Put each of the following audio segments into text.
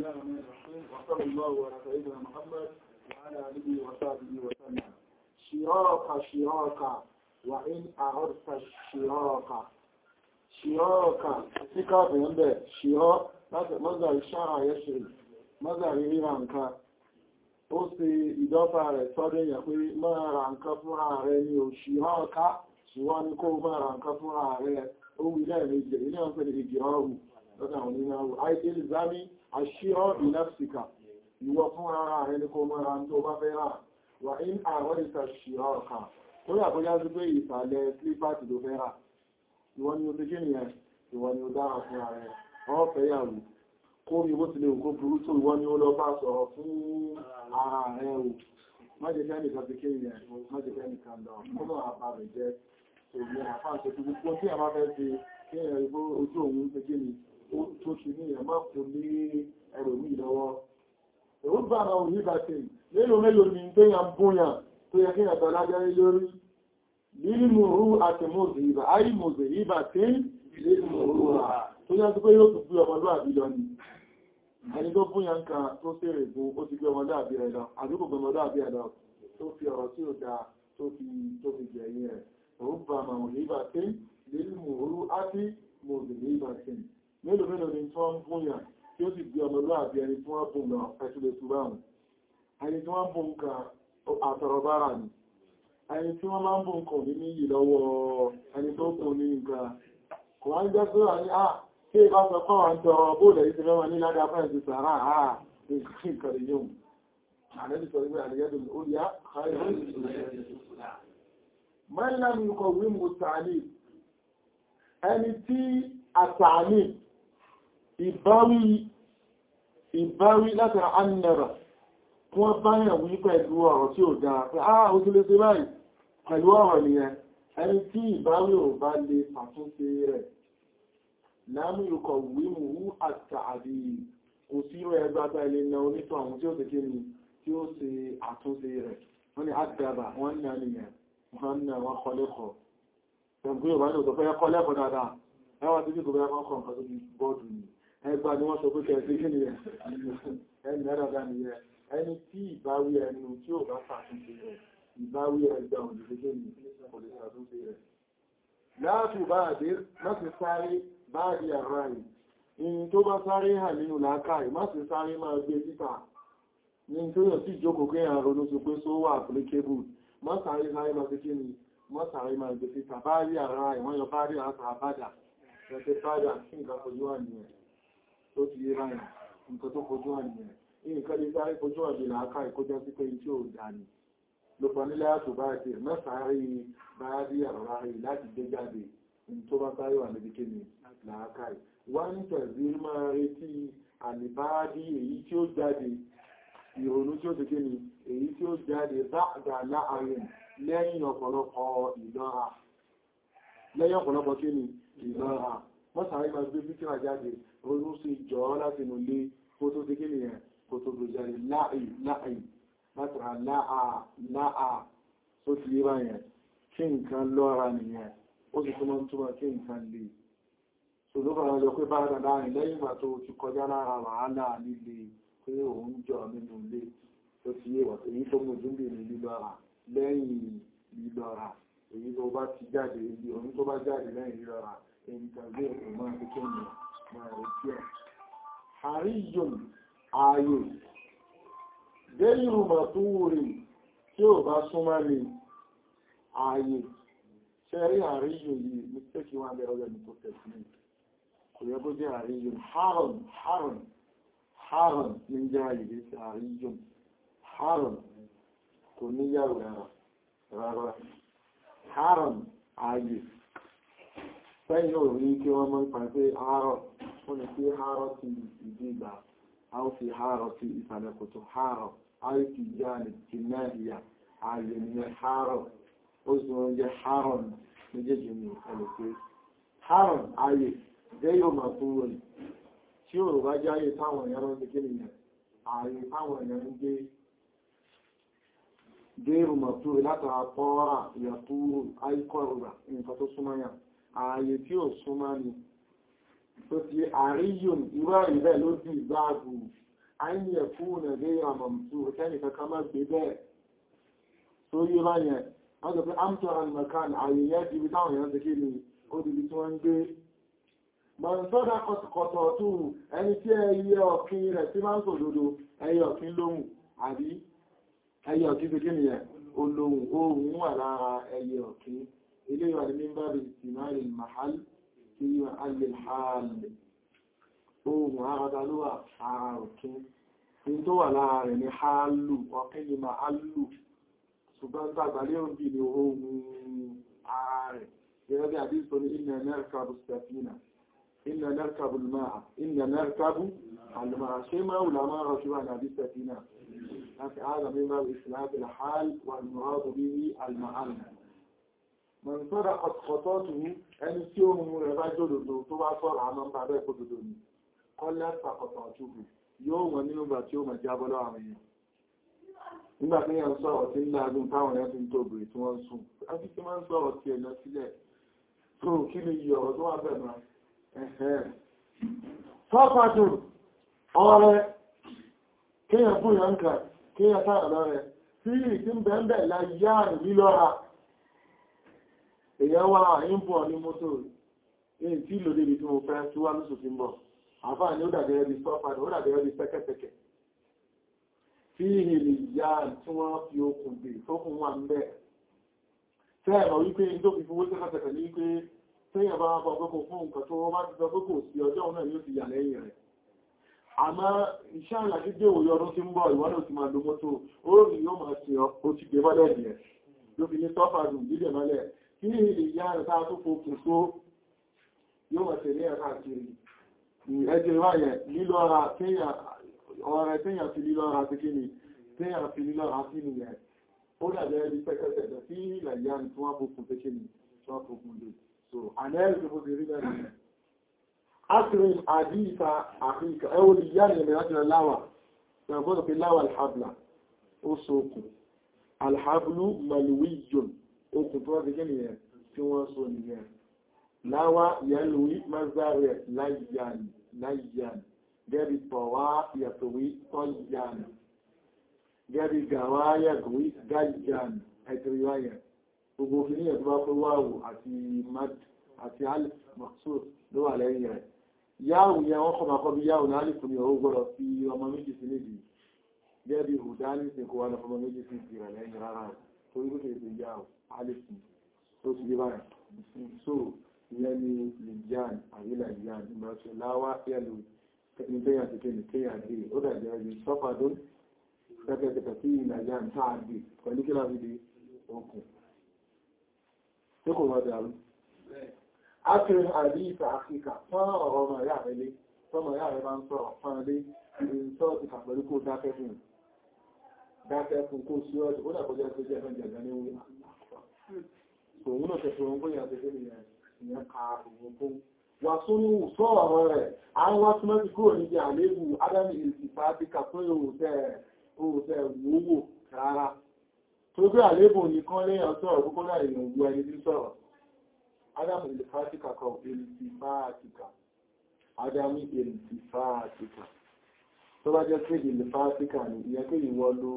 الله الرحمن الرحيم وصلى الله على سيدنا محمد وعلى آله وصحبه وسلم شراك شراك وإن أردت الشراك شراك ثقة بينبه شراك ماذا الشرع يشري ماذا يريرانك ó ṣe ìdọ́fà rẹ̀ sọ́dọ̀ èèyàn pé máa ra nǹkan fúnra rẹ̀ ní òṣìrán ọ̀ká ṣùgbọ́n ní kó máa ra nǹkan fúnra rẹ̀ ó wí lẹ́ẹ̀mejì ilé ọ̀pẹ́ lè jẹ́ ọrù lọ́dọ̀ àwọn onínáwó àìdílì zámi àṣírọ́ ìlẹ́fìkà ìwọ fún ara rẹ̀ ní kó máa ra tó bá fẹ́ rà wà ní àwọn ìta ṣìrọ́ ọ̀ká tó yà bóyá sí pé ìsàlẹ̀ slipati ló fẹ́ rà ìwọ ni ó ti kí nìyẹn ìwọ ni ó dára fún ara rẹ̀ ọ́ fẹ́ yàwó kó rí bó ti lè òkú burú tó ìwọ ni ó lọ bá sọ̀rọ̀ fún ara rẹ̀ o májẹ̀kẹ́ nìkan ti kí ìyẹn májẹ̀kẹ́ nìkan lọ kọ́nà àbá rẹ̀ jẹ́ òní àfáàṣẹ́ tó gbogbo tí a máa fẹ́ ṣe kí ẹ̀rẹ̀ ìbó ojú òun ṣe kí ni ó tó ṣe ní ìyẹn má kò ní ẹrù mí lọ́wọ́ èwo bá àwọn òní bá ṣe mélòó mélòó ni pé yàn bóyàn tó yẹ kí yàn tọ́ lájẹ́ lórí lílì mòrú àti mòzè ìbà áyì mòzè ìbà tí lílì mòrú à tó yẹ sí pé yóò tún gbé ọmọlúwàbí lọ ni ẹni tó fún yàn kan tó fèrè fún ó ti gbé ọmọlúwàbí rẹ̀ lọ àdúgbò ọmọlúwàbí rẹ̀ lọ tó fi ọ̀rọ̀ tí ó dáa tó fi tó fi jẹ̀yìn rẹ̀ rúbà màmùlíbà tí lílì mòrú àti mòzè ìbà tí mélòó mélòó ni tí wọ́n ń fún yàn tí ó sì gbé ọmọlúwàbí ẹni tí wọ́n bùn lọ ẹ̀tùlẹ̀ túbáhùn ẹni tí wọ́n bùn kan àtọ̀rọ̀bára ni ẹni tí wọ́n máa ń bùn kàn ní níyì lọ́wọ́ ẹni tó kùn ní nǹkan kò wá ń jẹ́ pé wà ní à tí ìbá sọ kọ́ wà ń tọrọ bóòlẹ̀ ìṣẹ́ mẹ́wàá ní ládá fẹ́ ti sàárà àà nǹkan rẹ̀ yóò àlẹ́bí sọ wípé àlẹ́yẹ́dùn ó yá mẹ́lẹ́mù kọ̀ wí mú tààlì ẹni tí àtààlì ìbáwí ìbáwí látara annara wọ́n báyàn wí pẹ̀lú ọ̀rọ̀ tí ó dáa pé ah ó tí lè ṣe báyìí pẹ̀lú ọ̀rọ̀ nìyẹn ẹni tí ìbáwí ò bá lè fàtúnṣe rẹ̀ láàmì ìrùkọ̀ wímú àtààdì kò sí rẹ̀ ẹgbàgbà ilé na onítọ̀ àwọn tí ó ṣe kíni tí ó ṣe àtúnṣe rẹ̀ wọ́n ni àdàbà wọ́n ní àníyàn wọ́n ní àwọn kọlẹ́kọ̀ọ́ ẹgbẹ́ Yorùbá ní òtọ́fẹ́ kọlẹ́kọ̀ọ́ dáadáa ẹwà tí kò bẹ́ẹ̀ kọ́kọ́ nǹkan tó bí bọ́ọ̀dù ni ẹgbà ni wọ́n sọ pé kẹ́ẹ̀sí kí ni ẹni ẹ̀dàdà ni ẹ ẹni tí ìbáwí ẹnu tí ò bá ṣàtúnṣe rẹ̀ ìbáwí ẹgbà òdìdíjẹ́ ni kò lè ṣàtúnṣe rẹ̀ láàtù bá àdé láti sáré báàdì àrá ì in tó bá sáré hàn nínú làákàì má sì sáré máa gbé títà ní tó yàn sí ìjókòó kí àrùn ronú sí pé só wà applicable má sáré sáré máa fi kí ni má sáré máa gbé títà báàdì àrá ì wọ́n yọ báàdì àtàbádà ẹ̀kẹ́ báàdì àti nǹkan fojú wà nìyẹn tó ti yé báyìí nǹkan tó fojú wà nìyẹn nǹkan lè sáré fojú wà bí làákàì kó jẹ́ sí pé tí ò dà ní lọ́pọ̀ nílẹ̀ àtò báyìí mẹ́sàárì báàdì àrá ì láti gbé jáde tó bá sáré wà níbi kíni làákàì wọ́n ń tẹ̀sí máa retí àlìbáàdì èyí tí ó jáde ìrònú tí ó ti kíni èyí tí ó jáde báàdà láàrin lẹ́yìn ọ̀pọ̀lọpọ̀ ìlọ́ra lẹ́yìn ọ̀pọ̀lọpọ̀ kíni ìlọ́ra wọ́n sáré máa gbé fíkíra jáde ronú sí jọ láti nù lé kó tó ti kíni yẹn kó tó gbé jáde láàì láàì látara láà láà tó ti yé báyẹn kí nǹkan lọ́ra nìyẹn ó sì túnmọ̀ túnmọ̀ kí nǹkan lè ṣòlúbàrá lọ pé bá dàdá rìn lẹ́yìn ìgbà tó ti kọjá lára wàhálà líle pé òun jọ nínú ilé tó ti yé wà èyí tó mú jùmbì ní lílọ́ra lẹ́yìn lílọ́ra èyí tó bá ti jáde ibi òun tó bá jáde lẹ́yìn lílọ́ra èyí tàbí ẹ̀kọ́ máa fi kí ni máa rí tí ẹ̀ àríyùn ààyè dẹ́yìnrù màtúwùrì tí ò bá súnmọ́ ni ààyè ṣẹ́rí àríyò yìí mistake wọn bẹ̀rẹ̀ ọjọ́ ní tó tẹ̀sí ní kò yẹ bó jẹ́ àríyò haron haron haron ní jẹ́ àyíké sí àríyò haron kò ní yàrá rárá rárá haron ààyè sẹ́yìn ò rí kí wọ́n mọ́ nípa pé haron wọ́n ni pé haron ti ìdí ìgbà a ó fi haron ti ìsàlẹ̀ kòtò haron a ó fi jáde ti náà ìyà ààyè ní haron ó sì wọ́n jẹ́ haron méjèèjì ní ẹlùpé haron ayé jẹ́ yóò máa fún wọn tí ó bá jáyé táwọn èèyàn rán kékeré yẹn ààyè táwọn èèyàn ń gbé gẹ́rù mọ̀tú látara pọ́ọ́rà ìyàtúrò àìkọ̀rọ̀gbà nǹkan tó súnmọ́ yàn ààyè tí ó súnmọ́ ni tó ti àríyùn irú àrí bẹ́ẹ̀ ló dì báàbù àìyẹ̀ fún ẹ̀lẹ́ àmọ̀mùsù ẹni kankan má gbé bẹ́ẹ̀ tó yé báyẹn wọ́n sọ pé amtor and macan àyẹ̀yẹ́ ti bí táwọn èèyàn ti kí ni ó di bí tí wọ́n ń gbé mọ̀nsọ́dá kọ̀tọ̀ tó ẹni tí ẹyẹ ọ̀kín rẹ̀ tí máa ń sòdodo ẹyẹ ọ̀kín lóhùn àbí ẹyẹ ọ̀kín ti kí ni ẹ̀ olóhùn ohùn wà lára ẹyẹ ọ̀kín ilé ìwà ní mímbàrí ìsìnmáàrí mahal tí yíwa alẹ́ hàálẹ̀ ohun àrádá ló wà ara ọ̀kín tí tó wà lára rẹ̀ ní hálù ọ̀kín ni ma hálù ṣùgbọ́n tàbí òbí ni ohun ara rẹ̀ gẹ́gẹ́ bí àdíso ní inna narkabu safina inna narkabu al-ma'a inna narkabu al-ma'a ṣe máa wùlá máa rọ̀ṣù wà ní àdí safina láti ààrẹ mímbàrí ìsìnmáàrí hàál wà ní mọ̀rọ̀ bí al-ma'al mọ̀sọ́dá ọ̀tọ̀tọ̀tù ẹni tí ó mú rẹ̀ bá jòdòdó tó bá sọ́rọ̀ àmọ́ ń bá bẹ́ẹ̀ kó dòdò ní kọ́lá pàkọ̀tọ̀ ọ̀tùkù yóò wọ́n nínú ìgbà tí ó mọ̀ jábọ́ lọ́wọ́ àwọn èèyàn nígbà tí yẹn sọ̀rọ̀ tí ń lágún táwọn èèyàn ti ń tó bèrè tí wọ́n ń sùn àti tí wọ́n ń sọ̀rọ̀ tí ẹ̀nà sílẹ̀ tó kí ni iye ọ̀rọ̀ tó wà bẹ̀ mọ́ ẹ̀hẹ́ tọ́pàtù ọ̀rẹ́ kéèyàn fún yàn kà kéèyàn sáà lọ́rẹ̀ tí ìsí ń bẹ̀ẹ́ láyé àrùn lílọ́ra èyàn wá àyíǹpọ̀ ní mọ́tò èyí tí lò débi tí mo fẹ́ tí wá lóṣù tí ń bọ̀ àfáà ní ó dàgẹ́rẹ́ bí sọ́fàdì ó dàgẹ́rẹ́ bí pẹ́kẹ́pẹ́kẹ́ tí ìhìlì ìyá tí wọ́n fi okùn dè tókùn wà ń bẹ̀ tẹ́ẹ̀mọ̀ wípé tó fi fowó tẹ́kẹ́tẹ́kẹ́ ní pé tẹ́yàn bá bọ́ pé kò fún nǹkan tó wọ́n bá ti sọ pé kò sí ọjọ́ náà yóò ti yà lẹ́yìn rẹ̀ àmọ́ iṣẹ́ àlàjí dé òye ọdún tí ń bọ̀ ìwọ́n náà ti máa lo mọ́tò ó rí yóò máa ṣe ó ti gbé mọ́lẹ̀ nìyẹn ló fi ní sọ́fàdù dídẹ̀ mọ́lẹ̀ kí ní ilé ìyá rẹ̀ táa tó fòkùn tó yóò wà tẹ̀lé ẹ̀ká kiri ẹjẹ́ wáyẹ̀ lílọ́ra ọ̀rẹ́ tẹ́yàn fi lílọ́ra ti kí ni tẹ́yàn fi lílọ́ra sí ni ẹ̀ ó dàbẹ̀ ẹbí pẹ́kẹ́tẹ̀ sí ilẹ̀ ìyá ni tí wọ́n fòkùn tó kí ni tí wọ́n fòkùn lè so ànẹ́rì tó fòkùn rí bẹ́ẹ̀ Akrim àdíta àfíkà ẹwọ́ ni ìyá ni ẹ̀mẹ̀ láti rẹ̀ láwà ẹ̀gbọ́dọ̀ pé láwà alhabla ó sókùn alhablu malwiyun okùn tó wọ́n ti gẹ́nì ẹ̀ tí wọ́n so nìyẹn láwá yẹlùwí mazarẹ̀ láyàn láyàn gẹ́bí tọ̀wá yàtọ̀wí tọ́yàn gẹ́bí gàwá yàgùwí gáyàn ẹ̀tìríwáyẹ̀ gbogbo fi ní ẹ̀tọ́ bá pé wáwù àti mad àti alif maksud ló wà lẹ́yìn rẹ̀ yáwù yẹn wọ́n kọ́ makọ́ bí yáwù náà alif ní ọwọ́ gbọ́dọ̀ fi ọmọ méjì sí méjì gẹ́bí hùdání sí kó wà lọ́fọmọ méjì sí ìrẹ̀ lẹ́yìn rárá torí ló kèrè sí yáwù alif tó ti yé báyìí so ìyẹn ni lìjàn àrílà ìyàn ìmọ̀ọ́sẹ̀ láwá yẹ́lù ní tẹ́yàn ti kéyàn tẹ́yàn dé ó dàjẹ́ ẹbí sọ́fàdó pẹ́pẹ́pẹ́ sí ìlàjá ń táà dé pẹ̀lú kí láti dé okùn tí kò wọ́n dàrú ákìrin àrí ìfẹ́ àfíkà fún ọ̀rọ̀ ọmọ ìyá rẹ̀ lé tọ́mọ ìyá rẹ̀ bá ń sọ̀rọ̀ fún ẹlé ìrìnsọ́ ti kàpẹ̀lú kó dákẹ́ fún dákẹ́ fún kó sí ọjọ́ ó dàkọjẹ́ tó jẹ́ fẹ́ jẹ̀gẹ́ ní wí òun náà tẹ̀sọ̀ òun bóyá tẹ́fẹ́ ìyẹn ka òun fún wà tún ní sọ ọ̀rọ̀ rẹ̀ àwọn wá túnmọ́ ti kúrò níbi àlébù ádámì ìsìnkà bí kàpẹ́ òòtẹ́ wòówò rárá tó gbé àlébù nìkan lẹ́yìn ọ̀sọ̀rọ̀ púpọ̀ láì yàn wú ẹni tí sọ̀rọ̀ ádámì ìlfàtíkà kọ ìlfàtíkà ádámì ìlfàtíkà tó bá jẹ́ pé ìlfàtíkà ni ìyẹn pé ìwọ ló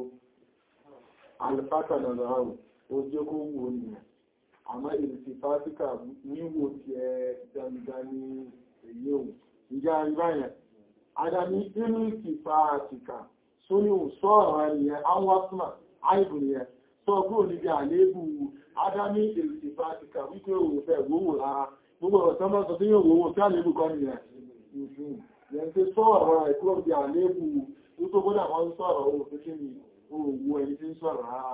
alfàtà lọ́rọ̀ ojú kó wù ó nìyẹn àmọ́ ìrìsì fásíkà níwò tí ẹ dandani èyí ohun ìjá ìbáyẹn adami ìrìsì fásíkà só ní òṣọ́ ọ̀rọ̀ ẹniyẹn àwọn asma àìbù nìyẹn sọ kúrò níbi àléébù adami ìrìsì fásíkà wípé òun fẹ́ wówó rárá gbogbo ọ̀rọ̀ tọ́mọ́ sọ tí yóò wówó tí àléébù kọ́ nìyẹn yẹn tí sọ ọ̀rọ̀ ẹ̀ kúrò níbi àléébù tó gbọ́dọ̀ wọ́n sọ̀rọ̀ òun fi kí ni òwò ẹni tí ń sọ̀rọ̀ rárá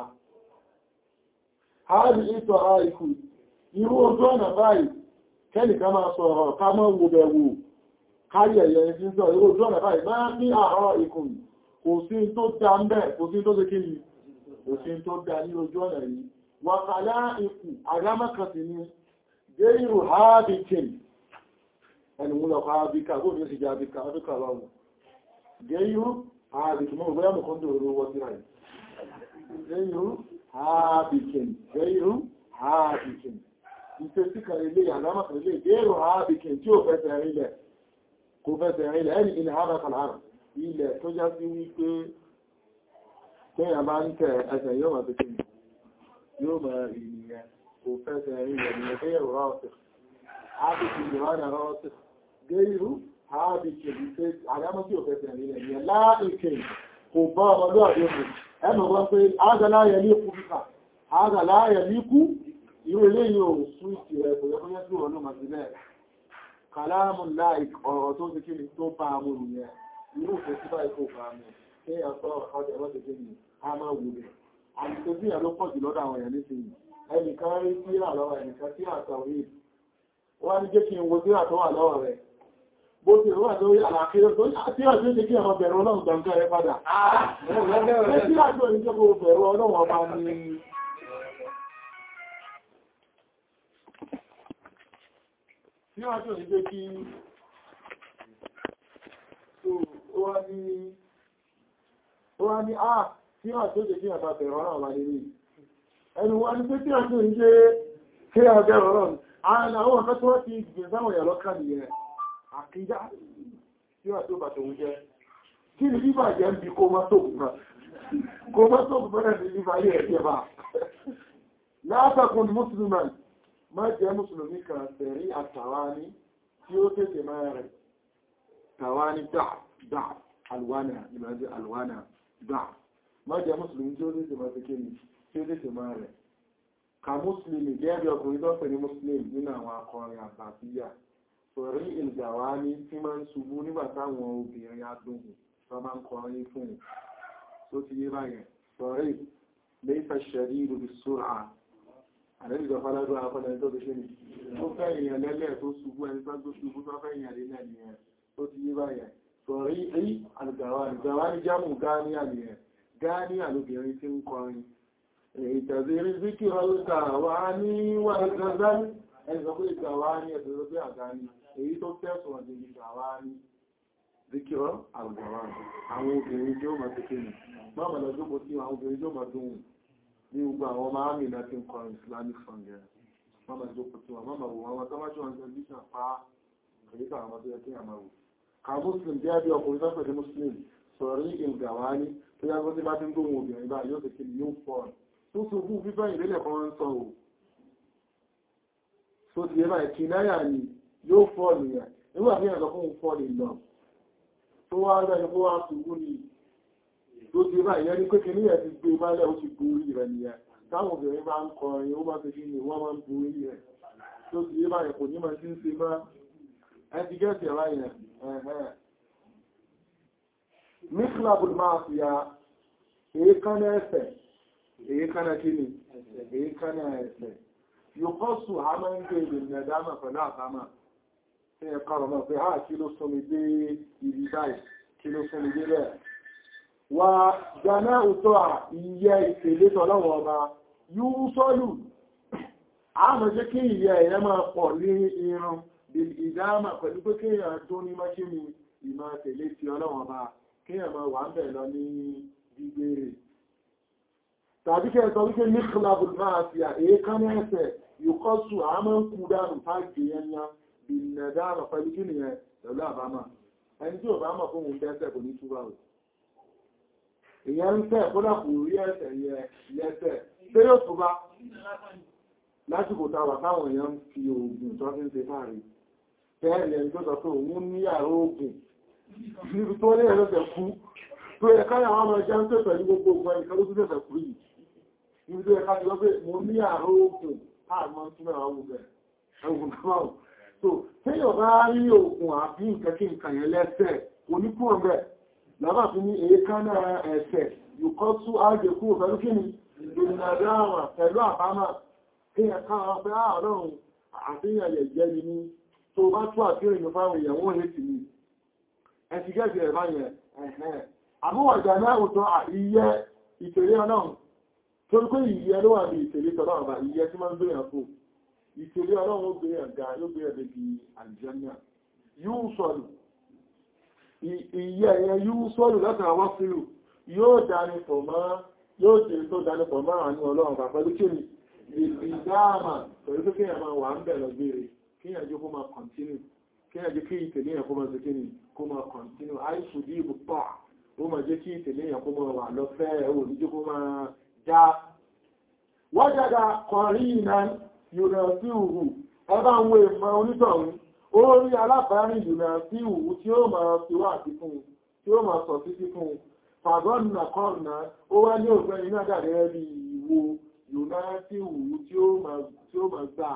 Háàrí ìtọ̀ àìkù, irú ojú ọ̀nà báyìí, kẹ́nìká máa sọ̀rọ̀ ká mọ́ wo bẹ̀wò, kárí ẹ̀yẹ ẹni sọ irú ojú ọ̀nà báyìí, máa ní àárọ̀ ìkù, kò sí tó dá ń bẹ̀, kò sí tó ṣe kí ni, kò sí tó dá ní ojú ọ̀nà yìí. Wàkàlá ìkù, àrámọ́kàtì ni, gẹ́rù háàbìkìn, ẹni mú lọ háàbìkà, bó ní ó sì jẹ́ háàbìkà, háàbìkà lọ́wọ́. Gẹ́rù háàbìkìn, mọ́ ìgbẹ́yàmù kan tó rú wọ́n sí ráì. Gẹ́rù hábìkìn gẹ́rù hábìkìn ìfẹ́ sí kan ilé àlámàkà ilé gẹ́rù hábìkìn tí ó fẹ́sẹ̀ rílẹ̀ kò fẹ́sẹ̀ rílẹ̀ ẹni ilẹ̀ hábàkàlárù ilẹ̀ tó já sí wípé téèyàn bá ń tẹ ẹsẹ̀ yóò máa tètè yóò máa rí nìyẹn kò fẹ́sẹ̀ rí rẹ̀ nìyẹn tó yẹ rọ́ọ̀tì ábìkì ìrànà rọ́ọ̀tì gẹ́rù ábìkì ìfẹ́ àdámọ́ tí ò fẹ́sẹ̀ rí rẹ̀ nìyẹn láìkè kò bá ọmọdé àdéhùn ẹnu wọn pé ágàláyẹ ní ikú fífà ágàláyẹ ní ikú irú ilé yóò súwìtì rẹ̀ kò yẹ kó yẹ sí ọ̀nà màsílẹ̀ kàlámù láìk ọ̀rọ̀ tó ti kí ni tó bá mú nìyẹn irú ìfẹ́ sí báyìí kò bá mú kí ẹ sọ ọ̀rọ̀ ọjọ́ ti kí ni a máa wù rẹ̀ àti bí ẹ̀ ló pọ̀ jù lọ́dọ̀ àwọn èèyàn nísìnyí ẹnìkan rí sí àlọ́wọ̀ ẹnìkan tí àtàwí wọ́n ní jẹ́ kí n wo sí àtọ́wà lọ́wọ́ rẹ̀ bó ti rọ́wà lórí àlàkíyọ́ tó tí àti ó ti kí ọmọ bẹ̀rù ọlọ́run gbàǹkà rẹ̀ padà tí àti ó ní jẹ́ kó bẹ̀rù ọlọ́run ọba ní tí àti ó ní jẹ́ kí ó wá ní ó wá ní àà tí àti ó jẹ́ kí ọmọ bẹ̀rù ọlọ́run ọba ní ẹnu wá ní pé tí àti ó ní jẹ́ kí ọmọ bẹ̀rù ọlọ́run àwọn àwọn ọ̀fẹ́ tó wọ́n ti gbìn sáwọn èèyàn lọ́kàn nìyẹn àkídá tí wà tó bàtò ń jẹ́ kí ni bíbà jẹ́ ń bí kó má tó kùnà kó má tó kùnà ní bíbà yẹ́ ẹ̀jẹ̀ bá látàkùn mùsùlùmí má jẹ́ mùsùlùmí kan tẹ̀rí àtàwání tí ó tètè máa rẹ̀ tàwání dà alwánà ìlàjẹ́ alwánà dà má jẹ́ mùsùlùmí tí ó tètè máa tètè tí ó tètè máa rẹ̀ ka mùsùlùmí gẹ́gẹ́ ọkùnrin tó pè ní mùsùlùmí nínú àwọn akọrin àtàfíyà torí ìgbàwá ní tí máa ń ṣubú nígbà táwọn obìnrin adóhùn tó máa ń kọrin fún un tó ti yé báyẹn torí lẹ́fẹ̀ ṣẹ̀rí ìlú bí sóra àdẹ́bìjọ fáládọ́ akọ́lẹ̀ tó ti ṣe ní tó fẹ́ èèyàn lẹ́lẹ̀ tó ṣubú ẹni tó tó ṣubú tó fẹ́ èèyàn lẹ́lẹ̀ nìyẹn tó ti yé báyẹn torí rí àlùgbàwá ìgbàwá ní jámù gáníà nìyẹn gáníà lóbìnrin tí ń kọrin ìtàzírí zíkìrọ̀ ìgbàwá ní wà ìgbàzání ẹni sọ pé ìgbàwá ní ẹ̀sẹ̀ tó pé àgáni èyí tó tẹ́sùn ọ̀dẹ̀ ìgbàwá ní zíkírọ́ àgbàwá àwọn obìnrin tí ó máa tẹ́kẹ́ ní mọ́mọ̀ lọ jókòó sí àwọn obìnrin tí ó máa dùn ní gbogbo àwọn ọmọ àmì láti ń kọ islamic song yẹn mọ́mọ̀ jókòó sí wọn mọ́mọ̀ wò wọn tó máa jọ wọn tẹlifíṣàn pa kìríkà àwọn tó yẹ kí àmà wò ká muslim bí ẹbí ọkùnrin tó pẹ̀lú muslim sọ̀rí ìgbàwá ní tó yá gbọ́dé bá ti ń gbóhùn obìnrin bá yóò tẹ́kẹ́ ní yóò fọ́ tó so fún fífẹ́ ìrẹ́lẹ̀ kan ń sọ ò tó ti yẹ báyìí kì náyà ni yóò fọ́ nìyàn nígbà tí ẹ̀sọ fún fọ́ ní lọ tó wá rẹ̀ kó wá ṣùgbú ní tó ti bá ìyẹn ní pẹ́kẹ́ níyàn ti gbé málẹ̀ ó ti borí rẹ̀ nìyàn táwọn obìnrin bá ń kọrin ó bá ti fi ní wọ́n máa ń borí rẹ̀ tó ti yé báyìí kò ní máa ti ń ṣe má ẹ ti gẹ́ẹ̀sì ẹ̀rá yẹn ẹ̀hẹ́ míklàbùl máa fi ya èékánná ẹsẹ̀ èékánná kíni èékánná ẹsẹ̀ yóò kọ́ sù á máa ń gbé ìrìnà dámà pẹ̀lú àbámà tí ẹ kọ́rọ̀ mọ́ pé háà kí ló sọmi dé ibi báyìí kí ló sọmi dé bẹ́ẹ̀. wà gbaná òtọ́ à iye ìpèlé tọ́lọ́wọ́ ọba yóò sọ́lù àmọ́ jẹ́ kí iye ẹ̀yẹ máa pọ̀ ní irun ìdámà pẹ̀lú pé kí èèyàn tó ní mọ́ṣíní ìmọ̀ tẹ̀lé ti ọlọ́wọ́ ọba kí èèyàn máa wà ń bẹ̀ lọ ní gbígbére tàbí kẹ́ sọ wípé ní kílàbù máa fi àékánná ẹsẹ̀ yóò kọ́ sù àmọ́ ń kú dánù fáàkì yẹn yán ìnàdáàmà pẹ̀lú kí ni ẹ pẹ̀lú àbámà ẹni tí ò bá mọ̀ fún òun dẹ́sẹ̀ kò ní túbà ò ìyẹn ń tẹ́ kódà kò rí ẹsẹ̀ yẹ lẹ́sẹ̀ pé yóò túbà lásìkò táwà táwọn èèyàn ń fi oògùn tó fi ń ṣe fáàrí tẹ́ẹ̀lẹ̀ ẹni tó sọ pé òun ní àrò oògùn níbi tó ní ẹ̀rẹ́sẹ̀ kú tó yẹ káyà wọn máa jẹ́ ń pè pẹ̀lú gbogbo ogun ẹnìkan ló tún tẹ̀sẹ̀ kú yìí níbi tó yẹ ká ti lọ pé mo ní àrò oògùn àmọ́ túnmọ̀ àwọn ogun ẹ̀gùn náà so téèyàn bá rí oògùn àbí nǹkan kí nǹkan yẹn lẹ́sẹ̀ oníkúrò mẹ́ lábà fi ní èékánná ẹ̀sẹ̀ yùkọ́ tú ágẹ̀kú pẹ̀lú kí ni ìrìnàdáwà pẹ̀lú àbámà kéèyàn káwọn pé àárọ̀rùn àfihàn yẹ̀ jẹ́ ni ní tó bá tú àfihàn ìyẹn fáwọn èèyàn wọ́n lè tì ní ẹ̀sì gẹ́gẹ́ ẹ̀ báyẹn ẹ̀hẹ́ àmúwàjà náà ò tán ìyẹ́ ìtẹ̀lé ọlọ́run torí pé ìyẹ́ ló wà ní ìtẹ̀lé tọ́lọ́run bá ìyẹ́ tí máa ń gbé yàn fún ìtẹ̀lé ọlọ́run ó gbé ẹ̀gá yóò gbé ẹ̀dẹ̀ bí àlìjẹ́nà yóò sọ̀lù ìyẹ́ ẹ̀yẹ yóò sọ̀lù látara wọ́n sílù yóò dání pọ̀ mọ́ yóò jẹ́ tó dání pọ̀ mọ́ àánú ọlọ́run bá pẹ̀lú kí ni ìdáàmà pẹ̀lú pé kíyàn máa wà ń bẹ̀ lọ gbére kíyàn jó kó máa kọ̀ntínú kí ẹjẹ́ kí ìtẹ̀lé yẹn kó máa ṣe kíni kó máa kọ̀ntínú àìsù dí ibùpọ̀ ó máa jẹ́ kí ìtẹ̀lé yẹn kó máa wà lọ́fẹ́ ò ní jẹ́ kó máa já wọ́jàdà kọ̀rí ìná yùnà sí ìhù ẹbá ń wo ìmọ̀ onítọ̀hún ó rí alábàárin yùnà sí ìhù tí ó máa fi wà sí fún tí ó máa sọ títí fún fàgọ́nà kọ́ọ̀nà ó wá ní òfin iná dàrẹ́ bí ìwo yùnà sí ìhù tí ó máa gbà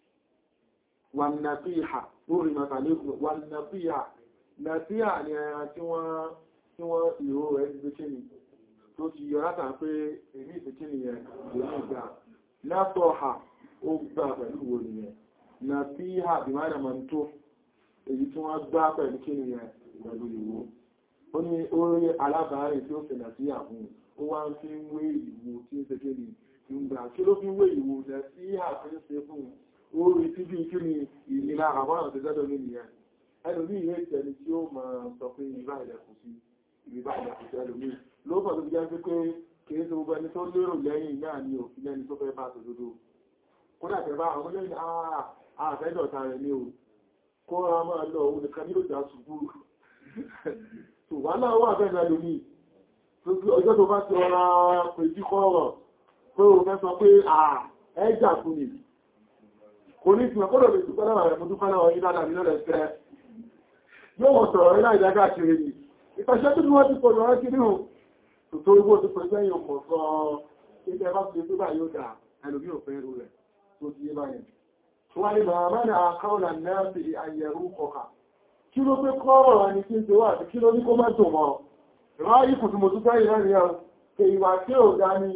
wànàfíhà lórí màtàlẹ́kùn wànàfíhà nàfíhà ni ẹran tí wọ́n tí wọ́n ìró rẹ̀ ti fi kíni tó ti yọ látà pé èmi ìfi kíni yẹn ló ní ìgbà látọ̀ha ó gbà pẹ̀lú wo nìyẹn nàfíhà bí máa dàmà tó èyí tí wọ́n gbá pẹ̀lú kíni yẹn pẹ̀lú ìwó ó ní orí alábàárẹ̀ tí ó fẹ̀ nàfíhà fún ó wá ń fi wé ìwò tí ń ṣe kíni ìgbà kí ló fi wé ìwò nàfíhà fi ń ṣe fún orí tí bí kí ni ìnira àwọn àti jẹ́dọ̀ ní ìyẹn ẹlòmí ìwé ìtẹ̀lẹ̀ tí ó máa sọ pé ìrìbá ilẹ̀kùn sí ìrìbá ilẹ̀kùn sí ẹlòmí ló fọ́ tó fi jẹ́ pé kìí tó gbogbo ẹni tó lérò lẹ́yìn náà ni òfin lẹ́ni tó fẹ́ bá tòdodo kódà tẹ́ bá àwọn lẹ́yìn àfẹ́dọ̀ta rẹ̀ ní o kó ra máa lọ òun nìkan ní òjà ṣubú tó wà náà wà bẹ́ẹ̀ lẹ́lòmí ọjọ́ tó bá ti ọra pèjì kọ́rọ̀ pé o fẹ́ sọ pé ẹjà fún ni kò ní ìsìnkú kọ́lọ̀ lè dúpẹ́ láwà rẹ̀ mú dúpẹ́ láwà yí dáadáa nílẹ̀ ẹ̀fẹ́ yóò wọ́n sọ̀rọ̀ ilá ìdágá kiri ni ìpàṣẹ́ tó ní wọ́n ti pọ̀ lọ́wọ́ kiri hù tó tó igbó tó pẹ̀lú ẹ̀yìn ọkọ̀ sọ ilẹ̀ bá fi gbígbà yóò dà ẹlòmí ò fẹ́ rú rẹ̀ tó ti yé báyẹn tó wá ní bàbá mẹ́rin àkáwọ̀lá náà fi àyẹ̀rú kọkà kí ló pé kọ́rọ̀ ẹni tí ń ṣe wà kí ló ní kó má dùn mọ́ ráyí kùtùmùtù fẹ́ ìrẹ́rìn ẹ̀ kè ìwà tí ò dá ní